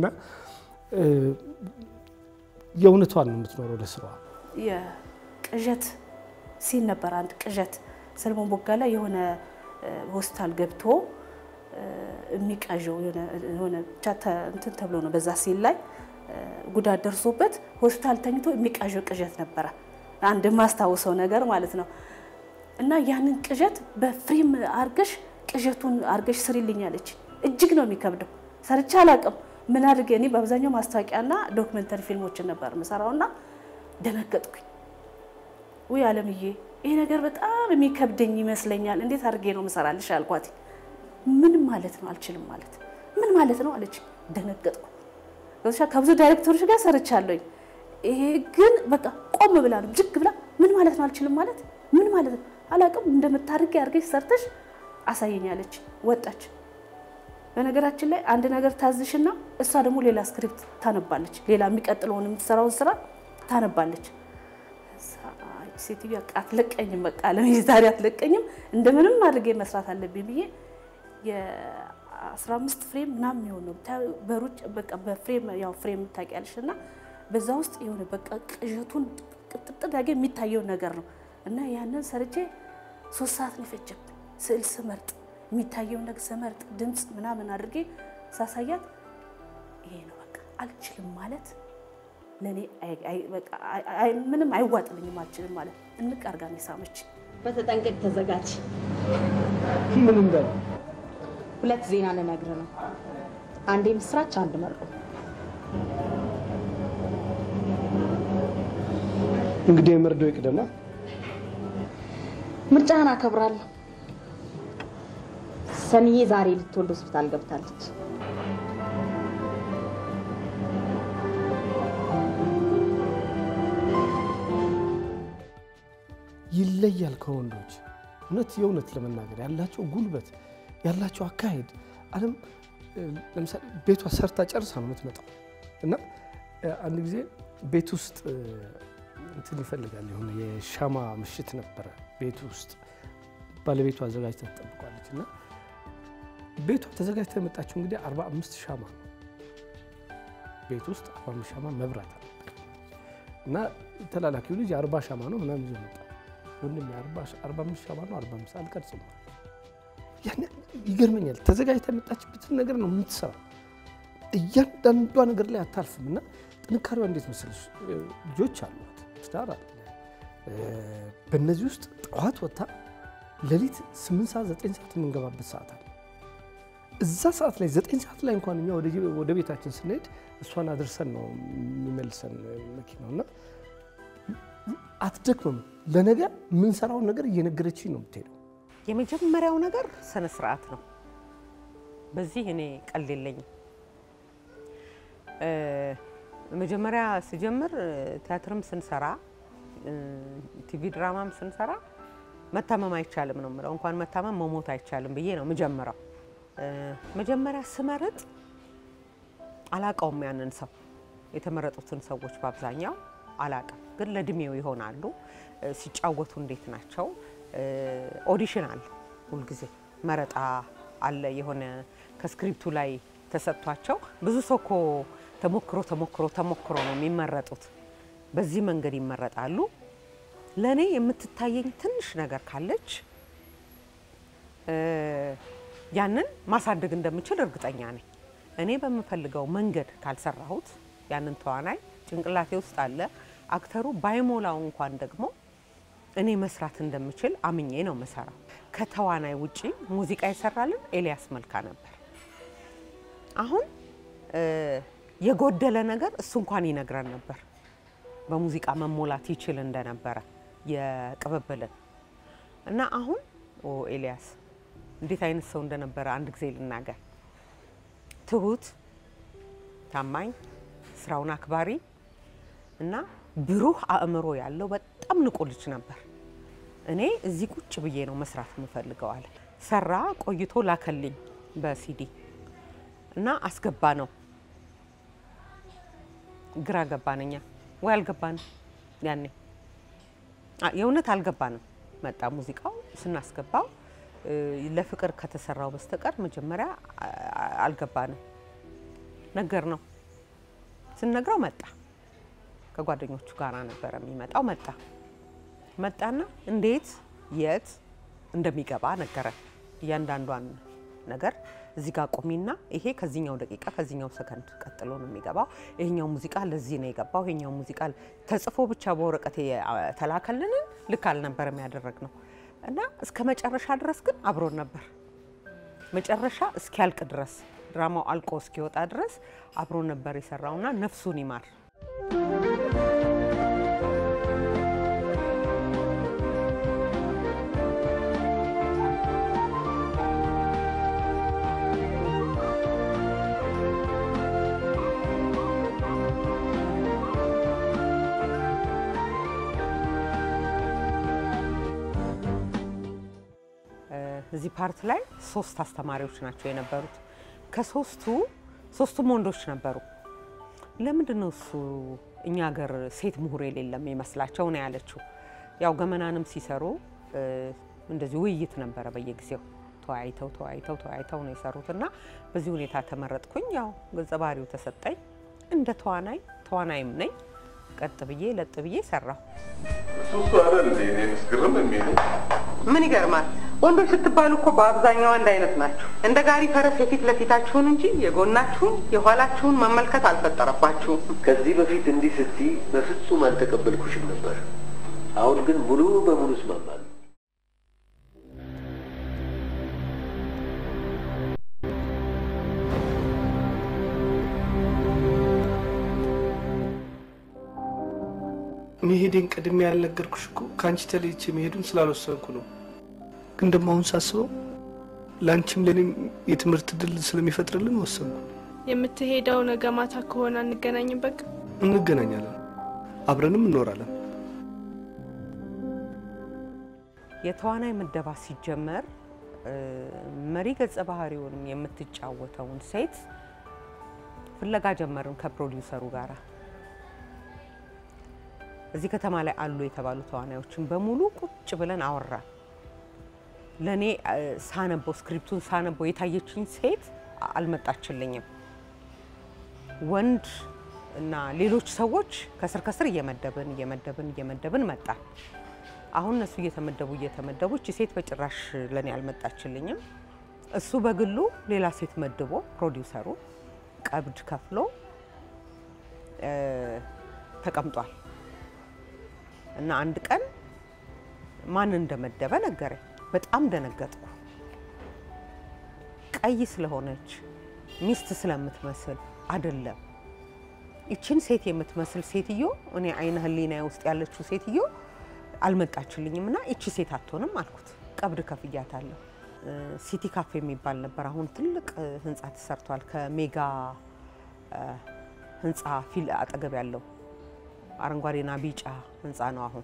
የእውነቷን ነው የምትኖረው ለስራዋ። የቅዠት ሲል ነበር አንድ ቅዠት ሰለሞን ቦጋለ የሆነ ሆስፒታል ገብቶ የሚቃዠው የሆነ ብቻ እንትን ተብሎ ነው በዛ ሲል ላይ ጉዳት ደርሶበት ሆስፒታል ተኝቶ የሚቃዠው ቅዠት ነበረ። አንድ የማስታውሰው ነገር ማለት ነው። እና ያንን ቅዠት በፍሬም አርገሽ ቅዠቱን አርገሽ ስሪልኛለች። እጅግ ነው የሚከብደው። ሰርቼ አላቅም። ምን አድርጌ እኔ በአብዛኛው ማስታወቂያና ዶክመንተሪ ፊልሞችን ነበር የምሰራውና ደነገጥኩኝ። ውይ አለምዬ፣ ይሄ ነገር በጣም የሚከብደኝ ይመስለኛል። እንዴት አድርጌ ነው ምሰራልሽ አልኳት። ምን ማለት ነው አልችልም ማለት ምን ማለት ነው አለች። ደነገጥኩ። ከብዙ ዳይሬክተሮች ጋር ሰርቻለሁኝ። ይሄ ግን በቃ ቆም ብላ ነው ጅግ ብላ ምን ማለት ነው አልችልም ማለት ምን ማለት ነው አላውቅም። እንደምታደርጊ አድርገሽ ሰርተሽ አሳየኛለች። ወጣች። በነገራችን ላይ አንድ ነገር ታዝሽና እሷ ደግሞ ሌላ ስክሪፕት ታነባለች። ሌላ የሚቀጥለውን የምትሰራውን ስራ ታነባለች። ሴትዮ አትለቀኝም፣ በቃ ለሚዛሪ አትለቀኝም፣ እንደምንም አድርጌ መስራት አለብኝ ብዬ የ15 ፍሬም ምናምን የሚሆን ነው በሩጭ በቃ በፍሬም ያው ፍሬም ታውቂያለሽ እና በዛ ውስጥ የሆነ በቃ ቅዠቱን ቅጥቅጥ ዳጌ የሚታየው ነገር ነው እና ያንን ሰርቼ ሶስት ሰዓት ነው የፈጀብኝ። ስዕል ስመርጥ የሚታየው ነገር ስመርጥ ድምፅ ምናምን አድርጌ ሳሳያት ይሄ ነው በቃ አልችልም ማለት ለእኔ ምንም አይዋጥልኝም አልችልም ማለት እንቅ አድርጋ ነው የሳመች። በተጠንቀቅ ተዘጋጅ። ምን እንዳለ ሁለት ዜና ልነግርህ ነው። አንድ የምስራች፣ አንድ መርዶ። እንግዲህ የመርዶ ይቅደማ። ምርጫህን አከብራለሁ። ሰኒዬ ዛሬ ልትወልድ ሆስፒታል ገብታለች። ይለያል ከወንዶች እውነት የእውነት ለመናገር ያላቸው ጉልበት ያላቸው አካሄድ አለም ለምሳሌ ቤቷ ሰርታ ጨርሳ ነው የምትመጣው እና አንድ ጊዜ ቤት ውስጥ እንትን ይፈልጋል የሆነ የሻማ ምሽት ነበረ ቤት ውስጥ ባለቤቷ አዘጋጅታ ትጠብቋለች እና ቤቷ ተዘጋጅታ የመጣችው እንግዲህ 45 ሻማ ነው ቤት ውስጥ 45 ሻማ መብራት አለ እና ተላላኪው ልጅ 40 ሻማ ነው ምናምን ይዞ መጣ ወንድም 45 ሻማ ነው 45 አልቀርጽም ያን ይገርመኛል ተዘጋጅታ የመጣችበትን ነገር ነው የምትሰራው እያንዳንዷ ነገር ላይ አታልፍም እና ጥንካሬዋ እንዴት መሰለሽ ልጆች አሏት ትዳር አለ በእነዚህ ውስጥ ጠዋት ወጥታ ሌሊት 8 ሰዓት 9 ሰዓት የምንገባበት ሰዓት አለ እዛ ሰዓት ላይ 9 ሰዓት ላይ እንኳን እኛ ወደ ቤታችን ስንሄድ እሷን አድርሰን ነው የሚመልሰን መኪናው እና አትደክምም ለነገ የምንሰራውን ነገር እየነገረችኝ ነው የምትሄደው የመጀመሪያው ነገር ስነ ስርዓት ነው። በዚህ እኔ ቀልድ የለኝም። መጀመሪያ ስጀምር ቲያትርም ስንሰራ ቲቪ ድራማም ስንሰራ መታመም አይቻልም ነው የምለው። እንኳን መታመም መሞት አይቻልም ብዬ ነው የምጀምረው። መጀመሪያ ስመርጥ አላቀውም ያንን ሰው የተመረጡትን ሰዎች በአብዛኛው አላቅም፣ ግን ለእድሜው ይሆናሉ። ሲጫወቱ እንዴት ናቸው? ኦዲሽን አለ፣ ሁልጊዜ መረጣ አለ። የሆነ ከስክሪፕቱ ላይ ተሰጥቷቸው ብዙ ሰው እኮ ተሞክሮ ተሞክሮ ተሞክሮ ነው የሚመረጡት። በዚህ መንገድ ይመረጣሉ። ለእኔ የምትታየኝ ትንሽ ነገር ካለች ያንን ማሳደግ እንደምችል እርግጠኛ ነኝ። እኔ በምፈልገው መንገድ ካልሰራሁት ያንን ተዋናይ ጭንቅላቴ ውስጥ አለ። አክተሩ ባይሞላው እንኳን ደግሞ እኔ መስራት እንደምችል አምኜ ነው መሰራው። ከተዋናይ ውጪ ሙዚቃ ይሰራልን ኤልያስ መልካ ነበር። አሁን የጎደለ ነገር እሱ እንኳን ይነግረን ነበር። በሙዚቃ መሞላት ይችል እንደነበረ የቅብብልን እና አሁን ኦ ኤልያስ እንዴት አይነት ሰው እንደነበረ አንድ ጊዜ ልናገር። ትሁት፣ ታማኝ፣ ስራውን አክባሪ እና ብሩህ አእምሮ ያለው በጣም ንቁ ልጅ ነበር። እኔ እዚህ ቁጭ ብዬ ነው መስራት የምፈልገው አለ። ሰራ ቆይቶ ላከልኝ በሲዲ እና አስገባ ነው ግራ ገባን። እኛ ወይ አልገባንም ያኔ አ- የእውነት አልገባንም። መጣ ሙዚቃው ስናስገባው እ፣ ለፍቅር ከተሰራው በስተቀር መጀመሪያ አ- አ- አልገባንም። ነገር ነው ስንነግረው መጣ። ከጓደኞቹ ጋር ነበረ የሚመጣው። መጣ መጣና እንዴት የት እንደሚገባ ነገረን። እያንዳንዷን ነገር እዚህ ጋር ቁሚና ይሄ ከዚህኛው ደቂቃ ከዚህኛው ሰከንድ ቀጥሎ ነው የሚገባው። ይሄኛው ሙዚቃ ለዚህ ነው የገባው። ይሄኛው ሙዚቃ ተጽፎ ብቻ በወረቀት ተላከልንን ልክ አልነበረም ያደረግ ነው እና እስከ መጨረሻ ድረስ ግን አብሮን ነበር። መጨረሻ እስኪያልቅ ድረስ ድራማው አልቆ እስኪወጣ ድረስ አብሮን ነበር የሰራውና ነፍሱን ይማር። እዚህ ፓርት ላይ ሶስት አስተማሪዎች ናቸው የነበሩት። ከሶስቱ ሶስቱም ወንዶች ነበሩ። ለምንድን ነው እሱ እኛ ሀገር ሴት ምሁር የሌለም ይመስላቸው ነው ያለችው። ያው ገመናንም ሲሰሩ እ፣ እንደዚህ ውይይት ነበረ በየጊዜው ተወያይተው ተወያይተው ተወያይተው ነው የሰሩት እና በዚህ ሁኔታ ተመረጥኩኝ። ያው ገጸ ባህሪው ተሰጠኝ። እንደ ተዋናይ ተዋናይም ነኝ። ቀጥ ብዬ ለጥ ብዬ ሰራሁ። እሱ እሱ አይደል እንዴ እኔ ምስግርም የሚል ምን ይገርማል? ወንዶች ስትባሉ እኮ በአብዛኛው አንድ አይነት ናቸው። እንደ ጋሪ ፈረስ የፊት ለፊታችሁን እንጂ የጎናችሁን የኋላችሁን መመልከት አልፈጠረባችሁም። ከዚህ በፊት እንዲህ ስትይ በፍጹም አልተቀበልኩሽም ነበር። አሁን ግን ሙሉ በሙሉ እስማማለሁ። መሄዴን ቀድሜ ያልነገርኩሽ እኮ ከአንቺ ተለይቼ መሄዱን ስላልወሰንኩ ነው። ግን ደግሞ አሁን ሳስበው ለአንቺም ለእኔም የትምህርት ድል ስለሚፈጥርልን ወሰንኩ። የምትሄደው ነገ ማታ ከሆነ አንገናኝም። በቃ እንገናኛለን፣ አብረንም እንኖራለን። የተዋናይ ምደባ ሲጀመር እ፣ መሪ ገጸ ባህሪውንም የምትጫወተውን ሴት ፍለጋ ጀመርን ከፕሮዲውሰሩ ጋር። እዚህ ከተማ ላይ አሉ የተባሉ ተዋናዮችን በሙሉ ቁጭ ብለን አወራን። ለእኔ እ፣ ሳነበው ስክሪፕቱን ሳነበው የታየችኝ ሴት አልመጣችልኝም። ወንድ እና ሌሎች ሰዎች ከስር ከስር እየመደብን እየመደብን እየመደብን መጣን። አሁን እነሱ እየተመደቡ እየተመደቡ እቺ ሴት በጭራሽ ለእኔ አልመጣችልኝም። እሱ በግሉ ሌላ ሴት መድቦ ፕሮዲውሰሩ ቀብድ ከፍሎ እ፣ ተቀምጧል። እና አንድ ቀን ማን እንደመደበ ነገረኝ። በጣም ደነገጥኩ። ቀይ ስለሆነች ሚስት ስለምትመስል አይደለም። ይችን ሴት የምትመስል ሴትዮ እኔ አይነ ህሊናዬ ውስጥ ያለችው ሴትዮ አልመጣችልኝም እና ይቺ ሴት አትሆንም አልኩት። ቀብድ ከፍያታለሁ። እ፣ ሲቲ ካፌ የሚባል ነበር። አሁን ትልቅ እ፣ ህንፃ ተሰርቷል። ከሜጋ እ፣ ህንፃ ፊል አጠገብ ያለው አረንጓዴና ቢጫ ህንፃ ነው አሁን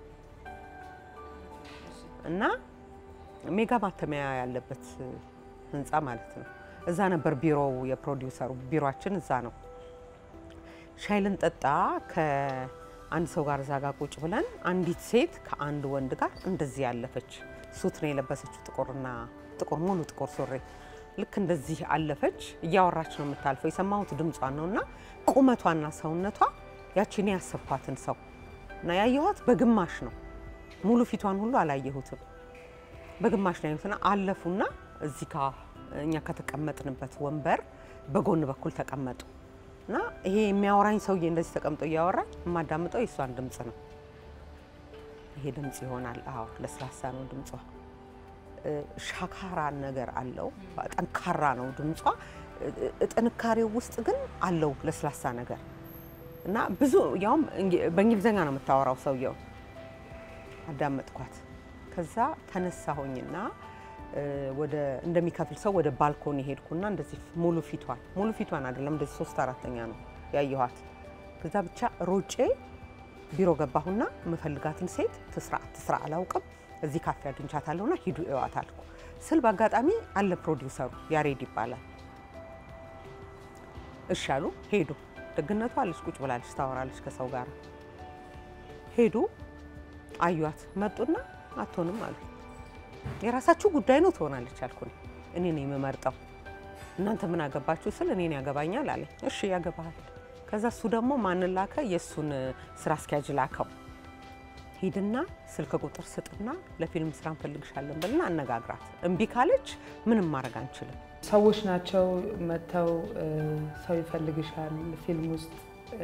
እና ሜጋ ማተሚያ ያለበት ህንፃ ማለት ነው። እዛ ነበር ቢሮው፣ የፕሮዲውሰሩ ቢሮችን እዛ ነው። ሻይ ልንጠጣ ከአንድ ሰው ጋር እዛ ጋር ቁጭ ብለን አንዲት ሴት ከአንድ ወንድ ጋር እንደዚህ ያለፈች ሱት ነው የለበሰችው፣ ጥቁርና ጥቁር ሙሉ ጥቁር ሱሪ ልክ እንደዚህ አለፈች። እያወራች ነው የምታልፈው። የሰማሁት ድምጿን ነው እና ቁመቷና ሰውነቷ ያቺን ያሰብኳትን ሰው እና ያየኋት በግማሽ ነው። ሙሉ ፊቷን ሁሉ አላየሁትም። በግማሽ ነው ያየሁትና አለፉና እዚህ ጋ እኛ ከተቀመጥንበት ወንበር በጎን በኩል ተቀመጡ እና ይሄ የሚያወራኝ ሰውዬ እንደዚህ ተቀምጦ እያወራኝ የማዳምጠው የእሷን ድምፅ ነው። ይሄ ድምፅ ይሆናል። አዎ ለስላሳ ነው ድምጿ። እ፣ ሻካራ ነገር አለው። ጠንካራ ነው ድምጿ። እ፣ ጥንካሬው ውስጥ ግን አለው ለስላሳ ነገር እና ብዙ ያውም እንግ- በእንግሊዝኛ ነው የምታወራው ሰውየው። አዳመጥኳት። ከዛ ተነሳሁኝና እ፣ ወደ እንደሚከፍል ሰው ወደ ባልኮኒ ሄድኩና እንደዚህ ሙሉ ፊቷን ሙሉ ፊቷን አይደለም እንደዚህ ሶስት አራተኛ ነው ያየኋት። ከዛ ብቻ ሮጬ ቢሮ ገባሁና የምፈልጋትን ሴት ትስራ ትስራ አላውቅም እዚህ ካፌ አግኝቻታለሁና ሂዱ እዋት አልኩ ስል በአጋጣሚ አለ ፕሮዲውሰሩ ያሬድ ይባላል። እሺ አሉ ሄዱ። ደግነቷ አለች፣ ቁጭ ብላለች፣ ታወራለች ከሰው ጋር። ሄዱ፣ አዩት፣ መጡና አትሆንም አሉ። የራሳችሁ ጉዳይ ነው ትሆናለች አልኩኝ። እኔ ነው የምመርጠው፣ እናንተ ምን አገባችሁ ስል እኔን ያገባኛል አለኝ። እሺ ያገባሃል። ከዛ እሱ ደግሞ ማንን ላከ? የእሱን ስራ አስኪያጅ ላከው። ሂድና ስልክ ቁጥር ስጥና ለፊልም ስራ እንፈልግሻለን ብልና አነጋግራት። እምቢ ካለች ምንም ማድረግ አንችልም። ሰዎች ናቸው መጥተው ሰው ይፈልግሻል፣ ፊልም ውስጥ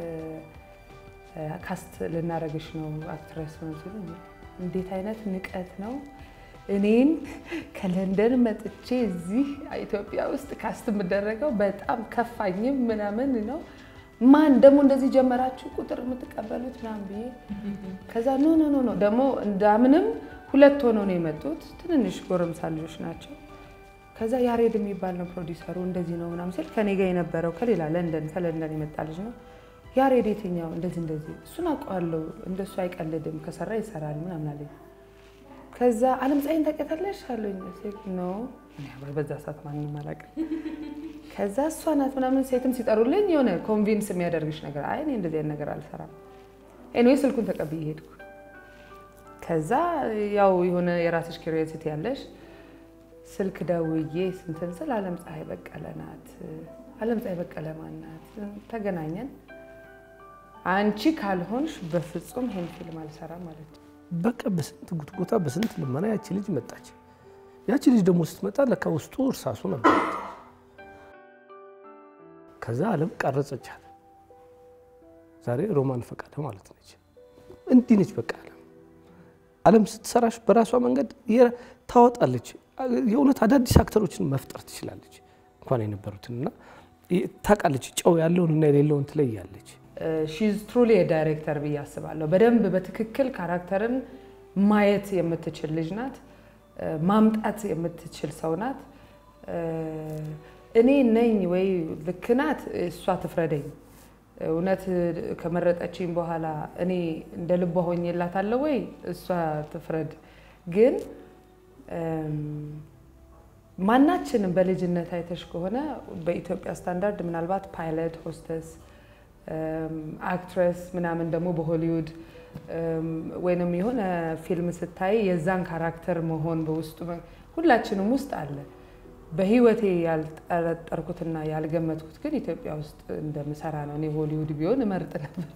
ካስት ልናደርግሽ ነው አክትረስ ነው ሲሉ እንዴት አይነት ንቀት ነው! እኔን ከለንደን መጥቼ እዚህ ኢትዮጵያ ውስጥ ካስት የምደረገው በጣም ከፋኝም ምናምን ነው። ማን ደግሞ እንደዚህ ጀመራችሁ ቁጥር የምትቀበሉት ምናምን ብዬ ከዛ ኖ ኖ ኖ ኖ ደግሞ እንዳምንም ሁለት ሆነው ነው የመጡት። ትንንሽ ጎረምሳ ልጆች ናቸው። ከዛ ያሬድ የሚባል ነው ፕሮዲሰሩ እንደዚህ ነው ምናምን ሲል ከኔ ጋር የነበረው ከሌላ ለንደን ከለንደን የመጣ ልጅ ነው። ያሬድ የትኛው እንደዚህ እንደዚህ እሱን አውቀዋለሁ፣ እንደሱ አይቀልድም፣ ከሰራ ይሰራል ምናምን አለኝ። ከዛ አለም ፀሐይን ታውቂያታለሽ አሉኝ። ሴት ነው በዛ ሰዓት ማንም አላውቅም። ከዛ እሷ ናት ምናምን ሴትም ሲጠሩልኝ የሆነ ኮንቪንስ የሚያደርግሽ ነገር አይ እኔ እንደዚህ አይነት ነገር አልሰራም። ኤኒዌይ ስልኩን ተቀብዬ ሄድኩ። ከዛ ያው የሆነ የራስሽ ኪሪዮሲቲ ያለሽ ስልክ ደውዬ ስንትን ስል አለም ፀሐይ በቀለ ናት። አለም ፀሐይ በቀለ ማን ናት? ተገናኘን። አንቺ ካልሆንሽ በፍጹም ይሄን ፊልም አልሰራም ማለት ነው። በቃ በስንት ጉትጎታ በስንት ልመና ያቺ ልጅ መጣች። ያቺ ልጅ ደግሞ ስትመጣ ለካ ውስጡ እርሳሱ ነበር። ከዛ አለም ቀረጸቻት። ዛሬ ሮማን ፈቃደ ማለት ነች። እንዲህ ነች በቃ አለም። አለም ስትሰራሽ በራሷ መንገድ ታወጣለች። የእውነት አዳዲስ አክተሮችን መፍጠር ትችላለች። እንኳን የነበሩትን እና ታውቃለች። ጨው ያለውን እና የሌለውን ትለያለች። ሺዝ ትሩሊ የዳይሬክተር ብዬ አስባለሁ። በደንብ በትክክል ካራክተርን ማየት የምትችል ልጅ ናት። ማምጣት የምትችል ሰው ናት። እኔ ነኝ ወይ ልክ ናት፣ እሷ ትፍረደኝ። እውነት ከመረጠችኝ በኋላ እኔ እንደ ልቧ ሆኜላታለሁ ወይ እሷ ትፍረድ። ግን ማናችንም በልጅነት አይተሽ ከሆነ በኢትዮጵያ ስታንዳርድ ምናልባት ፓይለት፣ ሆስተስ፣ አክትረስ ምናምን ደግሞ በሆሊውድ ወይንም የሆነ ፊልም ስታይ የዛን ካራክተር መሆን በውስጡ ሁላችንም ውስጥ አለ። በህይወቴ ያልጠረጠርኩትና ያልገመትኩት ግን ኢትዮጵያ ውስጥ እንደምሰራ ነው። እኔ ሆሊውድ ቢሆን እመርጥ ነበር፣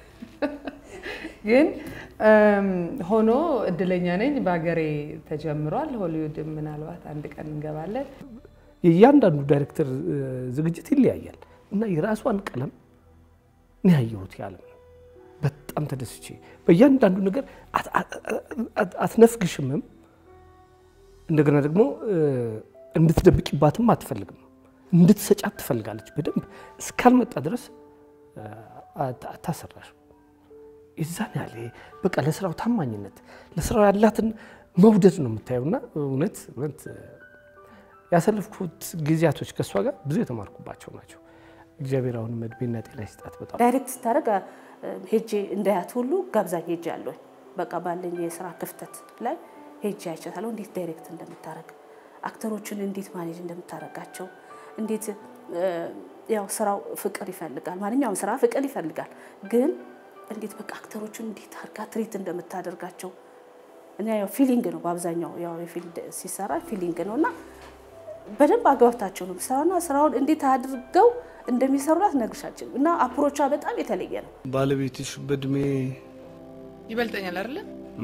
ግን ሆኖ እድለኛ ነኝ። በሀገሬ ተጀምሯል። ሆሊውድ ምናልባት አንድ ቀን እንገባለን። የእያንዳንዱ ዳይሬክተር ዝግጅት ይለያያል እና የራሷን ቀለም እኔ ያየሁት ያለም በጣም ተደስቼ በእያንዳንዱ ነገር አትነፍግሽምም። እንደገና ደግሞ እንድትደብቂባትም አትፈልግም። እንድትሰጫት ትፈልጋለች። በደንብ እስካልመጣ ድረስ አታሰራሽ። የዛን ያለ በቃ ለስራው ታማኝነት፣ ለስራው ያላትን መውደድ ነው የምታየውና እውነት እውነት ያሳለፍኩት ጊዜያቶች ከእሷ ጋር ብዙ የተማርኩባቸው ናቸው። እግዚአብሔር አሁንም እድሜና ጤና ይስጣት። በጣም ዳይሬክት ስታደርግ ሄጄ እንዳያት ሁሉ ጋብዛኝ ሄጄ አለሁኝ። በቃ ባለኝ የስራ ክፍተት ላይ ሄጄ አይቻታለሁ። እንዴት ዳይሬክት እንደምታደርግ አክተሮችን እንዴት ማኔጅ እንደምታደርጋቸው እንዴት ያው ስራው ፍቅር ይፈልጋል። ማንኛውም ስራ ፍቅር ይፈልጋል። ግን እንዴት በቃ አክተሮችን እንዴት አድርጋ ትሪት እንደምታደርጋቸው እና ያው ፊሊንግ ነው በአብዛኛው ያው የፊልድ ሲሰራ ፊሊንግ ነው እና በደንብ አግባብታቸው ነው ስራውና ስራውን እንዴት አድርገው እንደሚሰሩላት ነግርሻችን እና አፕሮቿ በጣም የተለየ ነው። ባለቤትሽ በእድሜ ይበልጠኛል አይደለ?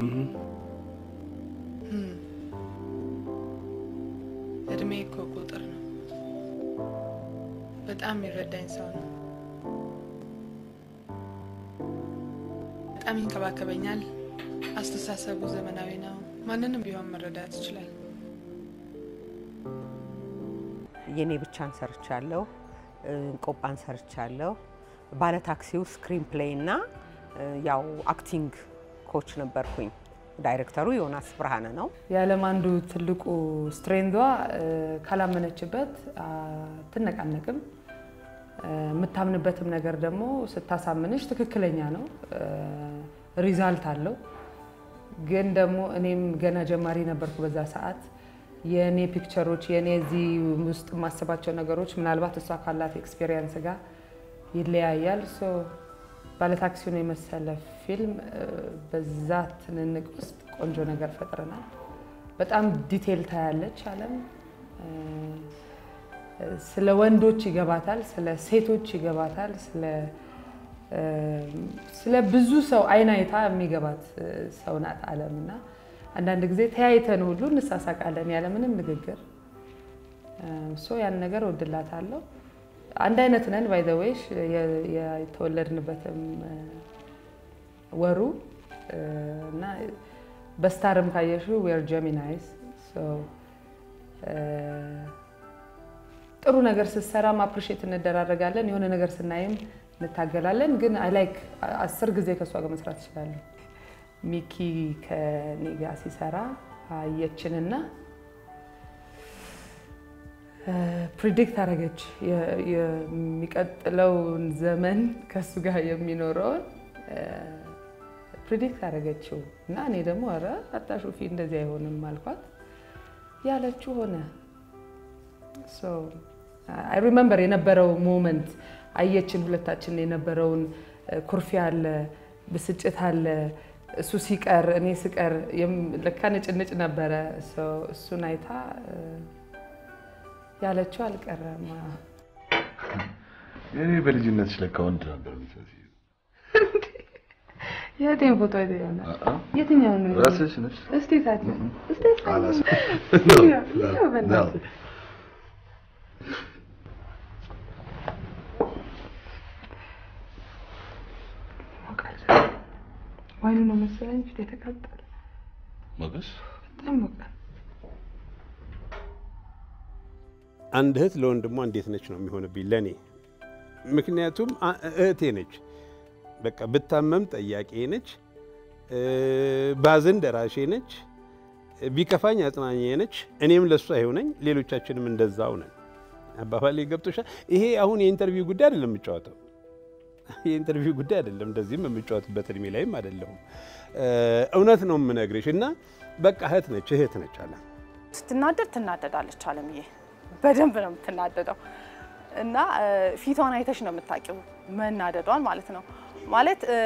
እድሜ እኮ ቁጥር ነው። በጣም የሚረዳኝ ሰው ነው። በጣም ይንከባከበኛል። አስተሳሰቡ ዘመናዊ ነው። ማንንም ቢሆን መረዳት ይችላል። የኔ ብቻን ሰርቻለሁ። እንቆጳን ሰርቻለሁ። ባለ ታክሲው ስክሪን ፕሌይ እና ያው አክቲንግ ኮች ነበርኩኝ። ዳይሬክተሩ ዮናስ ብርሃነ ነው። የዓለም አንዱ ትልቁ ስትሬንዷ ካላመነችበት አትነቃነቅም። የምታምንበትም ነገር ደግሞ ስታሳምንሽ ትክክለኛ ነው፣ ሪዛልት አለው። ግን ደግሞ እኔም ገና ጀማሪ ነበርኩ በዛ ሰዓት። የእኔ ፒክቸሮች የእኔ እዚህ ውስጥ የማስባቸው ነገሮች ምናልባት እሷ ካላት ኤክስፔሪየንስ ጋር ይለያያል። ሶ ባለታክሲውን የመሰለ ፊልም በዛ ትንንቅ ውስጥ ቆንጆ ነገር ፈጥረናል። በጣም ዲቴል ታያለች አለም። ስለ ወንዶች ይገባታል፣ ስለ ሴቶች ይገባታል፣ ስለ ብዙ ሰው አይን አይታ የሚገባት ሰው ናት አለም እና አንዳንድ ጊዜ ተያይተን ሁሉ እንሳሳቃለን ያለምንም ንግግር። ሶ ያን ነገር እወድላታለሁ። አንድ አይነት ነን ባይ ዘ ዌይ የተወለድንበትም ወሩ እና በስታርም ካየሽው ዌር ጀሚናይስ ጥሩ ነገር ስትሰራም አፕሪሼት እንደራረጋለን፣ የሆነ ነገር ስናይም እንታገላለን። ግን አይ ላይክ አስር ጊዜ ከእሷ ጋር መስራት እችላለሁ። ሚኪ ከኔ ጋር ሲሰራ አየችንና ፕሪዲክት አደረገች የሚቀጥለውን ዘመን ከእሱ ጋር የሚኖረውን ፕሪዲክት አደረገችው እና እኔ ደግሞ ኧረ አታሹፊ እንደዚህ አይሆንም አልኳት። ያለችው ሆነ። አይ ሪመምበር የነበረው ሞመንት አየችን፣ ሁለታችን የነበረውን ኩርፊያ አለ፣ ብስጭት አለ። እሱ ሲቀር እኔ ስቀር ለካ ንጭንጭ ነበረ። እሱን አይታ ያለችው አልቀረም። እኔ በልጅነትሽ ለካ ወንድ ነበር የምትመስዪው። የቴን ፎቶ አይተህ ይሆናል። የትኛው ነው? ራስሽ ነሽ? እስቲ ታች እስቲ አላስ- ያው በእናትህ ዋይኑ ነው መሰለኝ ፊት የተቃጠለ ሞገስ በጣም ሞቃል። አንድ እህት ለወንድሟ እንዴት ነች ነው የሚሆንብኝ ለእኔ። ምክንያቱም አ- እህቴ ነች። በቃ ብታመም ጠያቄ ነች፣ ባዝን ደራሼ ነች፣ ቢከፋኝ አጽናኜ ነች። እኔም ለእሷ ይሆነኝ፣ ሌሎቻችንም እንደዛው ነን። አባባሌ ገብቶሻል? ይሄ አሁን የኢንተርቪው ጉዳይ አይደለም የምጫወተው የኢንተርቪው ጉዳይ አይደለም። እንደዚህም የምጫወትበት እድሜ ላይም አይደለሁም። እውነት ነው የምነግርሽ እና በቃ እህት ነች እህት ነች አለ ስትናደድ ትናደዳለች አለምዬ፣ በደንብ ነው የምትናደደው እና እ፣ ፊቷን አይተሽ ነው የምታውቂው መናደዷን ማለት ነው። ማለት እ፣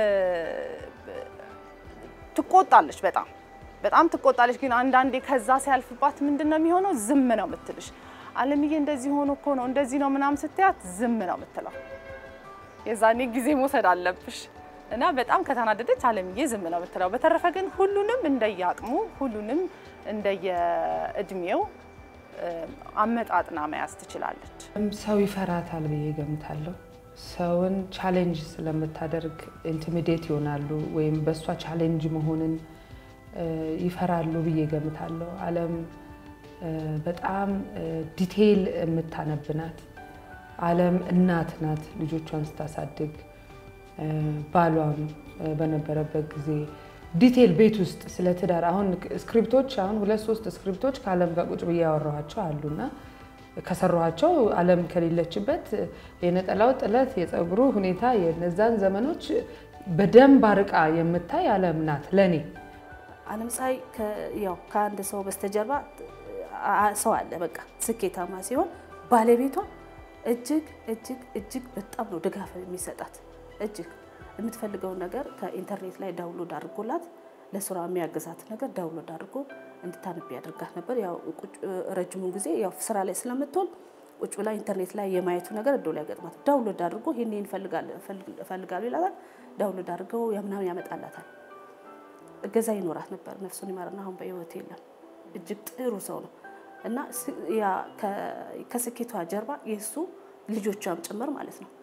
ትቆጣለች፣ በጣም በጣም ትቆጣለች። ግን አንዳንዴ ከዛ ሲያልፍባት ምንድን ነው የሚሆነው? ዝም ነው የምትልሽ። አለምዬ እንደዚህ ሆኖ እኮ ነው እንደዚህ ነው ምናምን ስትያት ዝም ነው የምትለው። የዛኔ ጊዜ መውሰድ አለብሽ እና በጣም ከተናደደች አለምዬ ዝም ነው የምትለው። በተረፈ ግን ሁሉንም እንደየአቅሙ ሁሉንም እንደየእድሜው እ፣ አመጣጥና መያዝ ትችላለች። ሰው ይፈራታል ብዬ ገምታለሁ። ሰውን ቻሌንጅ ስለምታደርግ ኢንቲሚዴት ይሆናሉ ወይም በእሷ ቻሌንጅ መሆንን እ፣ ይፈራሉ ብዬ ገምታለሁ። አለም እ፣ በጣም ዲቴይል የምታነብ ናት። አለም እናት ናት። ልጆቿን ስታሳድግ እ፣ ባሏም እ፣ በነበረበት ጊዜ ዲቴይል ቤት ውስጥ ስለ ትዳር አሁን ስክሪፕቶች አሁን ሁለት ሶስት ስክሪፕቶች ከአለም ጋር ቁጭ ብዬ ያወራኋቸው አሉና ከሰራኋቸው አለም ከሌለችበት የነጠላው ጥለት፣ የፀጉሩ ሁኔታ የነዛን ዘመኖች በደንብ አርቃ የምታይ አለም ናት ለእኔ። አለም ፀሐይ ከ- ያው ከአንድ ሰው በስተጀርባ አ- ሰው አለ። በቃ ስኬታማ ሲሆን ባለቤቷ እጅግ እጅግ እጅግ በጣም ነው ድጋፍ የሚሰጣት። እጅግ የምትፈልገውን ነገር ከኢንተርኔት ላይ ዳውንሎድ አድርጎላት ለስራ የሚያግዛት ነገር ዳውንሎድ አድርጎ እንድታነብ ያደርጋት ነበር። ያው ቁጭ- ረጅሙን ጊዜ ያው ስራ ላይ ስለምትሆን ቁጭ ብላ ኢንተርኔት ላይ የማየቱ ነገር እዶ ላይ ያገጥማት። ዳውንሎድ አድርጎ ይህን እፈልጋለሁ ይላታል። ዳውንሎድ አድርገው ምናምን ያመጣላታል። እገዛ ይኖራት ነበር። ነፍሱን ይማርና አሁን በህይወት የለም። እጅግ ጥሩ ሰው ነው እና ስ- ያ ከ- ከስኬቷ ጀርባ የእሱ ልጆቿም ጭምር ማለት ነው።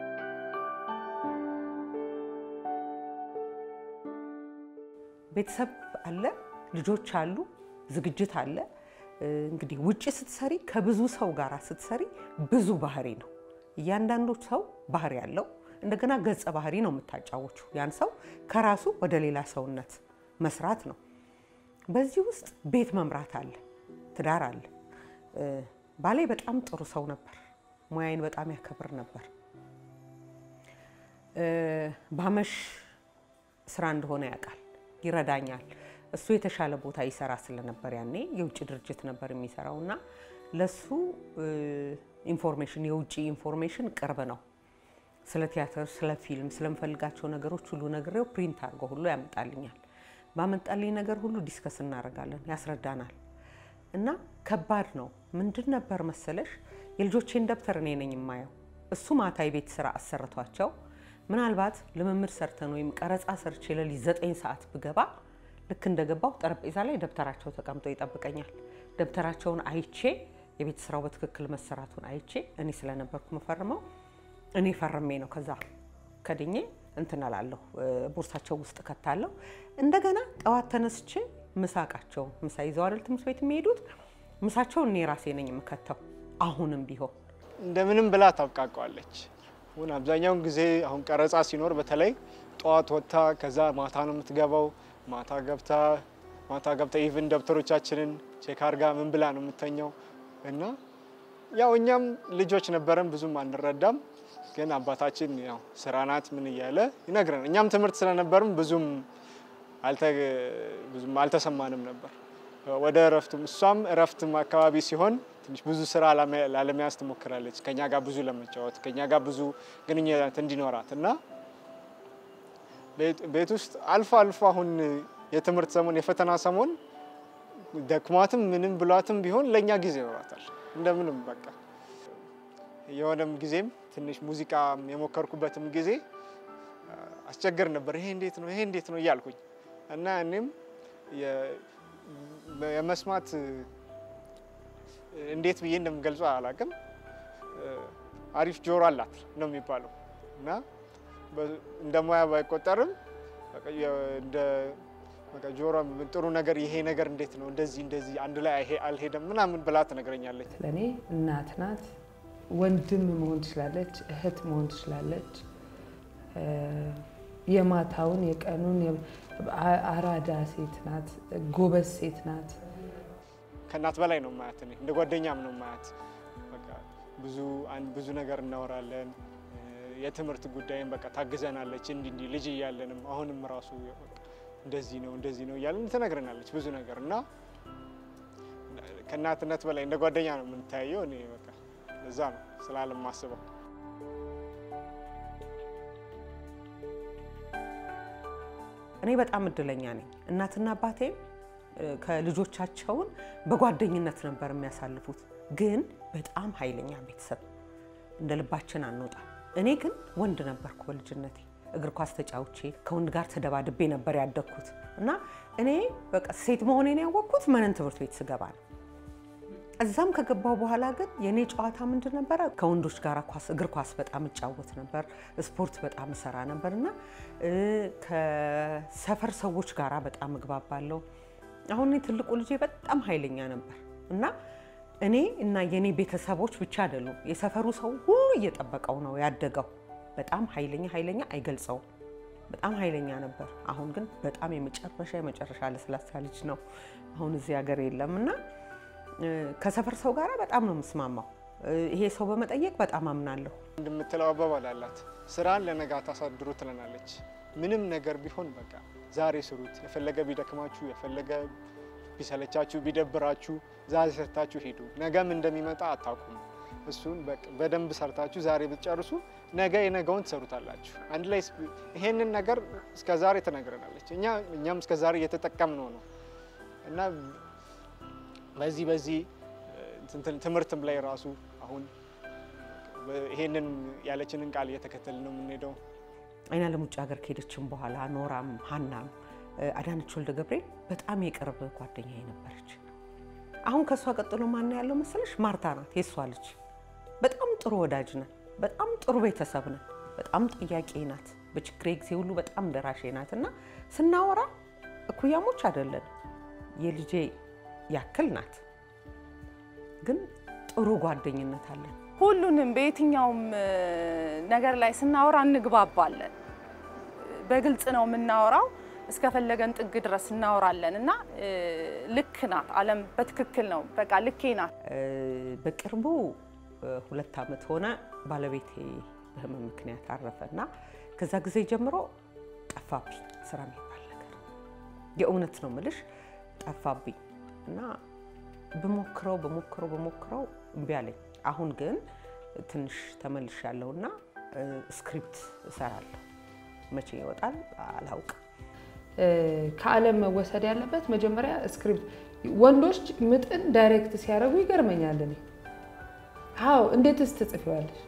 ቤተሰብ አለ፣ ልጆች አሉ፣ ዝግጅት አለ። እንግዲህ ውጭ ስትሰሪ ከብዙ ሰው ጋር ስትሰሪ ብዙ ባህሪ ነው። እያንዳንዱ ሰው ባህሪ ያለው እንደገና ገጸ ባህሪ ነው የምታጫወቹ። ያን ሰው ከራሱ ወደ ሌላ ሰውነት መስራት ነው። በዚህ ውስጥ ቤት መምራት አለ፣ ትዳር አለ። ባሌ በጣም ጥሩ ሰው ነበር። ሙያዬን በጣም ያከብር ነበር። ባመሽ ስራ እንደሆነ ያውቃል፣ ይረዳኛል። እሱ የተሻለ ቦታ ይሰራ ስለነበር ያኔ የውጭ ድርጅት ነበር የሚሰራው እና ለሱ ኢንፎርሜሽን የውጭ ኢንፎርሜሽን ቅርብ ነው። ስለ ቲያትር፣ ስለ ፊልም፣ ስለምፈልጋቸው ነገሮች ሁሉ ነግሬው ፕሪንት አድርጎ ሁሉ ያመጣልኛል። ባመጣልኝ ነገር ሁሉ ዲስከስ እናደርጋለን፣ ያስረዳናል። እና ከባድ ነው። ምንድን ነበር መሰለሽ የልጆቼን ደብተር እኔ ነኝ የማየው። እሱ ማታ የቤት ስራ አሰርቷቸው ምናልባት ልምምድ ሰርተን ወይም ቀረጻ ሰርቼ ሌሊት ዘጠኝ ሰዓት ብገባ ልክ እንደገባው ጠረጴዛ ላይ ደብተራቸው ተቀምጦ ይጠብቀኛል። ደብተራቸውን አይቼ የቤት ስራው በትክክል መሰራቱን አይቼ እኔ ስለነበርኩ መፈርመው እኔ ፈርሜ ነው ከዛ ከድኜ እንትን እላለሁ ቦርሳቸው ውስጥ ከታለሁ። እንደገና ጠዋት ተነስቼ ምሳቃቸው ምሳ ይዘው አይደል ትምህርት ቤት የሚሄዱት ምሳቸውን እኔ ራሴ ነኝ የምከተው። አሁንም ቢሆን እንደምንም ብላ ታብቃቀዋለች። አሁን አብዛኛውን ጊዜ አሁን ቀረጻ ሲኖር በተለይ ጠዋት ወጥታ ከዛ ማታ ነው የምትገባው። ማታ ገብታ ማታ ገብታ ኢቭን ደብተሮቻችንን ቼክ አርጋ ምን ብላ ነው የምተኘው እና ያው እኛም ልጆች ነበረን ብዙም አንረዳም፣ ግን አባታችን ያው ስራ ናት ምን እያለ ይነግረን። እኛም ትምህርት ስለነበርም ብዙም ብዙም አልተሰማንም ነበር። ወደ እረፍቱም እሷም እረፍትም አካባቢ ሲሆን ትንሽ ብዙ ስራ ላለመያዝ ትሞክራለች፣ ከኛ ጋር ብዙ ለመጫወት ከኛ ጋር ብዙ ግንኙነት እንዲኖራት እና ቤት ውስጥ አልፎ አልፎ አሁን የትምህርት ሰሞን የፈተና ሰሞን ደክሟትም ምንም ብሏትም ቢሆን ለእኛ ጊዜ ይኖራታል። እንደምንም በቃ የሆነም ጊዜም ትንሽ ሙዚቃ የሞከርኩበትም ጊዜ አስቸግር ነበር። ይሄ እንዴት ነው ይሄ እንዴት ነው እያልኩኝ እና እኔም የመስማት እንዴት ብዬ እንደምገልጹ አላውቅም። አሪፍ ጆሮ አላት ነው የሚባለው እና እንደ ሙያ ባይቆጠርም እንደ ጆሮ ጥሩ ነገር ይሄ ነገር እንዴት ነው እንደዚህ እንደዚህ አንድ ላይ አልሄደም ምናምን ብላ ትነግረኛለች። ለእኔ እናት ናት፣ ወንድም መሆን ትችላለች፣ እህት መሆን ትችላለች። የማታውን የቀኑን አራዳ ሴት ናት፣ ጎበዝ ሴት ናት። ከእናት በላይ ነው ማያት፣ እኔ እንደ ጓደኛም ነው ማያት። በቃ ብዙ ብዙ ነገር እናወራለን። የትምህርት ጉዳይም በቃ ታግዘናለች። እንዲህ እንዲህ ልጅ እያለንም አሁንም ራሱ እንደዚህ ነው እንደዚህ ነው እያለን ትነግረናለች ብዙ ነገር እና ከእናትነት በላይ እንደ ጓደኛ ነው የምንተያየው። እኔ በቃ እዛ ነው ስላለም ማስበው እኔ በጣም እድለኛ ነኝ። እናትና አባቴ ከልጆቻቸውን በጓደኝነት ነበር የሚያሳልፉት። ግን በጣም ኃይለኛ ቤተሰብ፣ እንደ ልባችን አንወጣም። እኔ ግን ወንድ ነበርኩ በልጅነቴ እግር ኳስ ተጫውቼ ከወንድ ጋር ተደባድቤ ነበር ያደግኩት እና እኔ በቃ ሴት መሆኔን ያወቅኩት መነን ትምህርት ቤት ስገባ ነው። እዛም ከገባው በኋላ ግን የእኔ ጨዋታ ምንድን ነበረ? ከወንዶች ጋር ኳስ እግር ኳስ በጣም እጫወት ነበር። ስፖርት በጣም እሰራ ነበር እና ከሰፈር ሰዎች ጋር በጣም እግባባለሁ። አሁን እኔ ትልቁ ልጄ በጣም ኃይለኛ ነበር እና እኔ እና የእኔ ቤተሰቦች ብቻ አይደሉም፣ የሰፈሩ ሰው ሁሉ እየጠበቀው ነው ያደገው። በጣም ኃይለኛ ኃይለኛ አይገልጸውም። በጣም ኃይለኛ ነበር። አሁን ግን በጣም የመጨረሻ የመጨረሻ ለስላሳ ልጅ ነው። አሁን እዚህ ሀገር የለም እና ከሰፈር ሰው ጋር በጣም ነው የምስማማው። ይሄ ሰው በመጠየቅ በጣም አምናለሁ። እንደምትለው አባባል አላት፣ ስራን ለነገ አታሳድሩ ትለናለች። ምንም ነገር ቢሆን በቃ ዛሬ ስሩት። የፈለገ ቢደክማችሁ፣ የፈለገ ቢሰለቻችሁ፣ ቢደብራችሁ ዛሬ ሰርታችሁ ሂዱ። ነገም እንደሚመጣ አታውቁም። እሱን በደንብ ሰርታችሁ ዛሬ ብትጨርሱ ነገ የነገውን ትሰሩታላችሁ። አንድ ላይ ይሄንን ነገር እስከ ዛሬ ትነግረናለች። እኛ እኛም እስከ ዛሬ እየተጠቀምነው ነው እና በዚህ በዚህ ትምህርትም ላይ ራሱ አሁን ይሄንን ያለችንን ቃል እየተከተልን ነው የምንሄደው። አይናለም ውጭ ሀገር ከሄደችም በኋላ ኖራም ሀናም አዳነች ወልደ ገብርኤል በጣም የቅርብ ጓደኛዬ ነበረች። አሁን ከእሷ ቀጥሎ ማን ያለው መሰለሽ? ማርታ ናት የእሷ ልጅ። በጣም ጥሩ ወዳጅ ነን። በጣም ጥሩ ቤተሰብ ነን። በጣም ጥያቄ ናት። በችግሬ ጊዜ ሁሉ በጣም ደራሼ ናት እና ስናወራ እኩያሞች አይደለን። የልጄ ያክል ናት፣ ግን ጥሩ ጓደኝነት አለን። ሁሉንም በየትኛውም ነገር ላይ ስናወራ እንግባባለን። በግልጽ ነው የምናወራው። እስከፈለገን ጥግ ድረስ እናወራለን እና ልክ ናት። አለም በትክክል ነው። በቃ ልኬ ናት። በቅርቡ ሁለት ዓመት ሆነ ባለቤቴ በህመም ምክንያት አረፈ እና ከዛ ጊዜ ጀምሮ ጠፋብኝ ስራ የሚባል ነገር የእውነት ነው ምልሽ ጠፋብኝ እና በሞክረው በሞክረው በሞክረው እምቢ አለኝ። አሁን ግን ትንሽ ተመልሻለሁ እና ስክሪፕት እሰራለሁ። መቼ ይወጣል አላውቅም። ከዓለም መወሰድ ያለበት መጀመሪያ ስክሪፕት። ወንዶች ምጥን ዳይሬክት ሲያደርጉ ይገርመኛል። እኔ አዎ፣ እንዴትስ ትጽፊዋለሽ?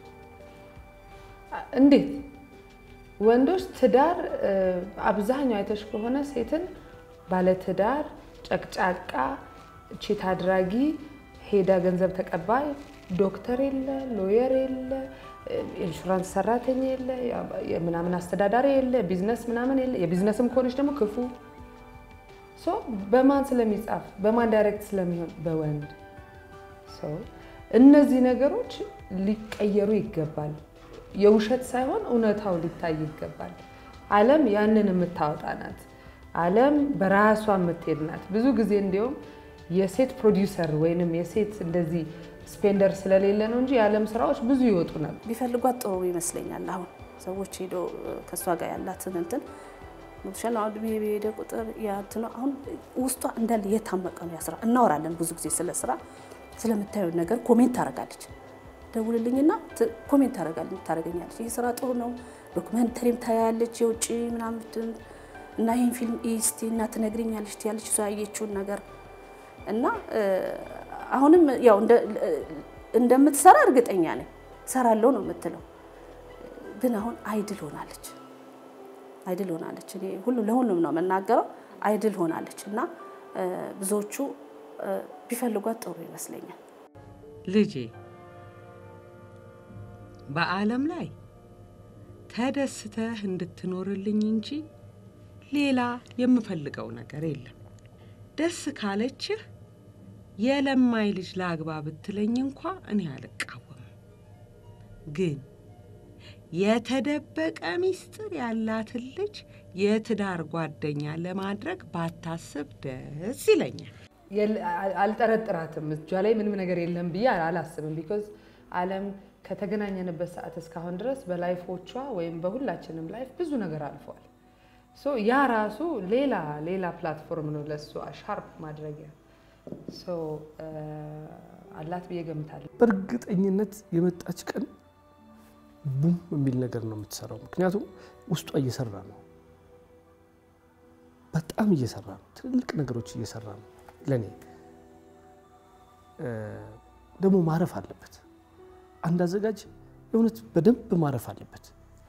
እንዴት ወንዶች ትዳር አብዛኛው አይተሽ ከሆነ ሴትን ባለትዳር፣ ጨቅጫቃ፣ ቺት አድራጊ፣ ሄዳ ገንዘብ ተቀባይ፣ ዶክተር የለ፣ ሎየር የለ፣ ኢንሹራንስ ሰራተኛ የለ፣ ምናምን አስተዳዳሪ የለ፣ ቢዝነስ ምናምን የለ። የቢዝነስም ከሆነች ደግሞ ክፉ ሶ በማን ስለሚጻፍ በማን ዳይሬክት ስለሚሆን በወንድ ሶ እነዚህ ነገሮች ሊቀየሩ ይገባል። የውሸት ሳይሆን እውነታው ሊታይ ይገባል። ዓለም ያንን የምታወጣ ናት። ዓለም በራሷ የምትሄድ ናት። ብዙ ጊዜ እንዲሁም የሴት ፕሮዲውሰር ወይንም የሴት እንደዚህ ስፔንደር ስለሌለ ነው እንጂ የዓለም ስራዎች ብዙ ይወጡ ነበር። ቢፈልጓት ጥሩ ይመስለኛል። አሁን ሰዎች ሄዶ ከእሷ ጋር ያላትን እንትን ሞትሻል አሁን እድሜ በሄደ ቁጥር ያንትነ አሁን ውስጧ እንዳለ የታመቀ ነው። ያ ስራ እናወራለን ብዙ ጊዜ ስለ ስራ ስለምታየው ነገር ኮሜንት ታደርጋለች። ደውልልኝና ኮሜንት ታደርገኛለች። ይህ ስራ ጥሩ ነው፣ ዶክመንተሪም ታያለች የውጭ ምናምን እና ይህን ፊልም እስቲ እና ትነግሪኛለች ትያለች እሷ ያየችውን ነገር እና አሁንም ያው እንደምትሰራ እርግጠኛ ነኝ። ሰራለሁ ነው የምትለው፣ ግን አሁን አይድል ሆናለች። አይድል ሆናለች። እኔ ሁሉ ለሁሉም ነው የምናገረው። አይድል ሆናለች እና ብዙዎቹ ቢፈልጓት ጥሩ ይመስለኛል። ልጄ በዓለም ላይ ተደስተህ እንድትኖርልኝ እንጂ ሌላ የምፈልገው ነገር የለም። ደስ ካለችህ የለማይ ልጅ ላግባ ብትለኝ እንኳ እኔ አልቃወምም። ግን የተደበቀ ሚስጥር ያላትን ልጅ የትዳር ጓደኛ ለማድረግ ባታስብ ደስ ይለኛል። አልጠረጥራትም። እጇ ላይ ምንም ነገር የለም ብዬ አላስብም። ቢኮዝ ዓለም ከተገናኘንበት ሰዓት እስካሁን ድረስ በላይፎቿ ወይም በሁላችንም ላይፍ ብዙ ነገር አልፈዋል። ሶ ያ ራሱ ሌላ ሌላ ፕላትፎርም ነው ለእሱ ሻርፕ ማድረጊያ ሶ አላት ብዬ ገምታለሁ። በእርግጠኝነት የመጣች ቀን ቡም የሚል ነገር ነው የምትሰራው። ምክንያቱም ውስጧ እየሰራ ነው፣ በጣም እየሰራ ነው፣ ትልልቅ ነገሮች እየሰራ ነው። ለእኔ ደግሞ ማረፍ አለበት። አንድ አዘጋጅ የእውነት በደንብ ማረፍ አለበት።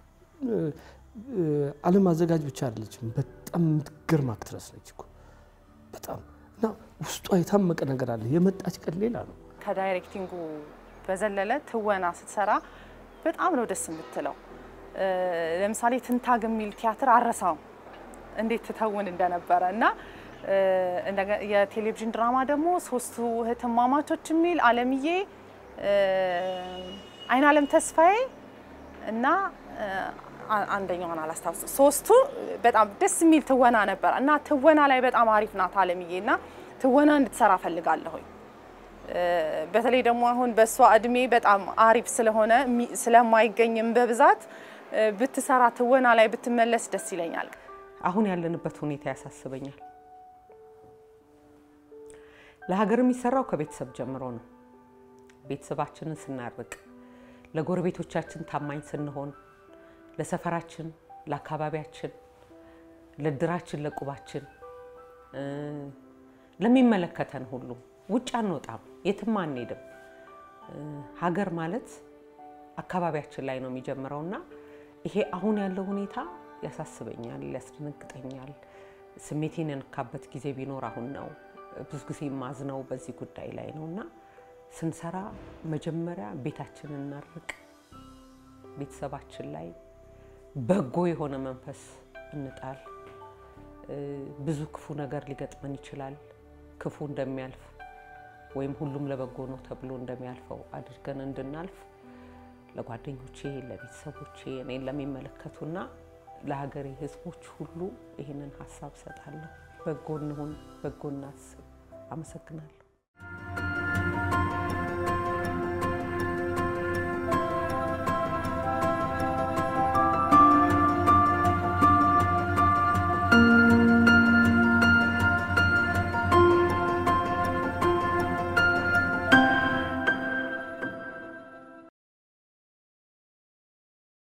ዓለም አዘጋጅ ብቻ አይደለችም፣ በጣም የምትገርም አክትረስ ነች እኮ በጣም እና ውስጧ የታመቀ ነገር አለ። የመጣች ቀን ሌላ ነው። ከዳይሬክቲንጉ በዘለለ ትወና ስትሰራ በጣም ነው ደስ የምትለው። ለምሳሌ ትንታግ የሚል ቲያትር አረሳው እንዴት ትተውን እንደነበረ እና የቴሌቪዥን ድራማ ደግሞ ሶስቱ እህትማማቾች የሚል አለምዬ፣ አይን አለም ተስፋዬ እና አንደኛውን አላስታውስም። ሶስቱ በጣም ደስ የሚል ትወና ነበር እና ትወና ላይ በጣም አሪፍ ናት አለምዬ እና ትወና እንድትሰራ ፈልጋለሁኝ። በተለይ ደግሞ አሁን በእሷ እድሜ በጣም አሪፍ ስለሆነ ስለማይገኝም በብዛት ብትሰራ ትወና ላይ ብትመለስ ደስ ይለኛል። አሁን ያለንበት ሁኔታ ያሳስበኛል። ለሀገር የሚሰራው ከቤተሰብ ጀምሮ ነው። ቤተሰባችንን ስናርቅ፣ ለጎረቤቶቻችን ታማኝ ስንሆን፣ ለሰፈራችን፣ ለአካባቢያችን፣ ለድራችን፣ ለቁባችን፣ ለሚመለከተን ሁሉ ውጭ አንወጣም፣ የትም አንሄድም። ሀገር ማለት አካባቢያችን ላይ ነው የሚጀምረውና ይሄ አሁን ያለው ሁኔታ ያሳስበኛል፣ ያስደነግጠኛል። ስሜቴን የነካበት ጊዜ ቢኖር አሁን ነው። ብዙ ጊዜ የማዝነው በዚህ ጉዳይ ላይ ነው እና ስንሰራ መጀመሪያ ቤታችንን እናርቅ፣ ቤተሰባችን ላይ በጎ የሆነ መንፈስ እንጣል። ብዙ ክፉ ነገር ሊገጥመን ይችላል። ክፉ እንደሚያልፍ ወይም ሁሉም ለበጎ ነው ተብሎ እንደሚያልፈው አድርገን እንድናልፍ ለጓደኞቼ፣ ለቤተሰቦቼ፣ እኔን ለሚመለከቱና ለሀገሬ ሕዝቦች ሁሉ ይህንን ሀሳብ ሰጣለሁ። በጎ እንሁን፣ በጎ እናስብ። አመሰግናለሁ።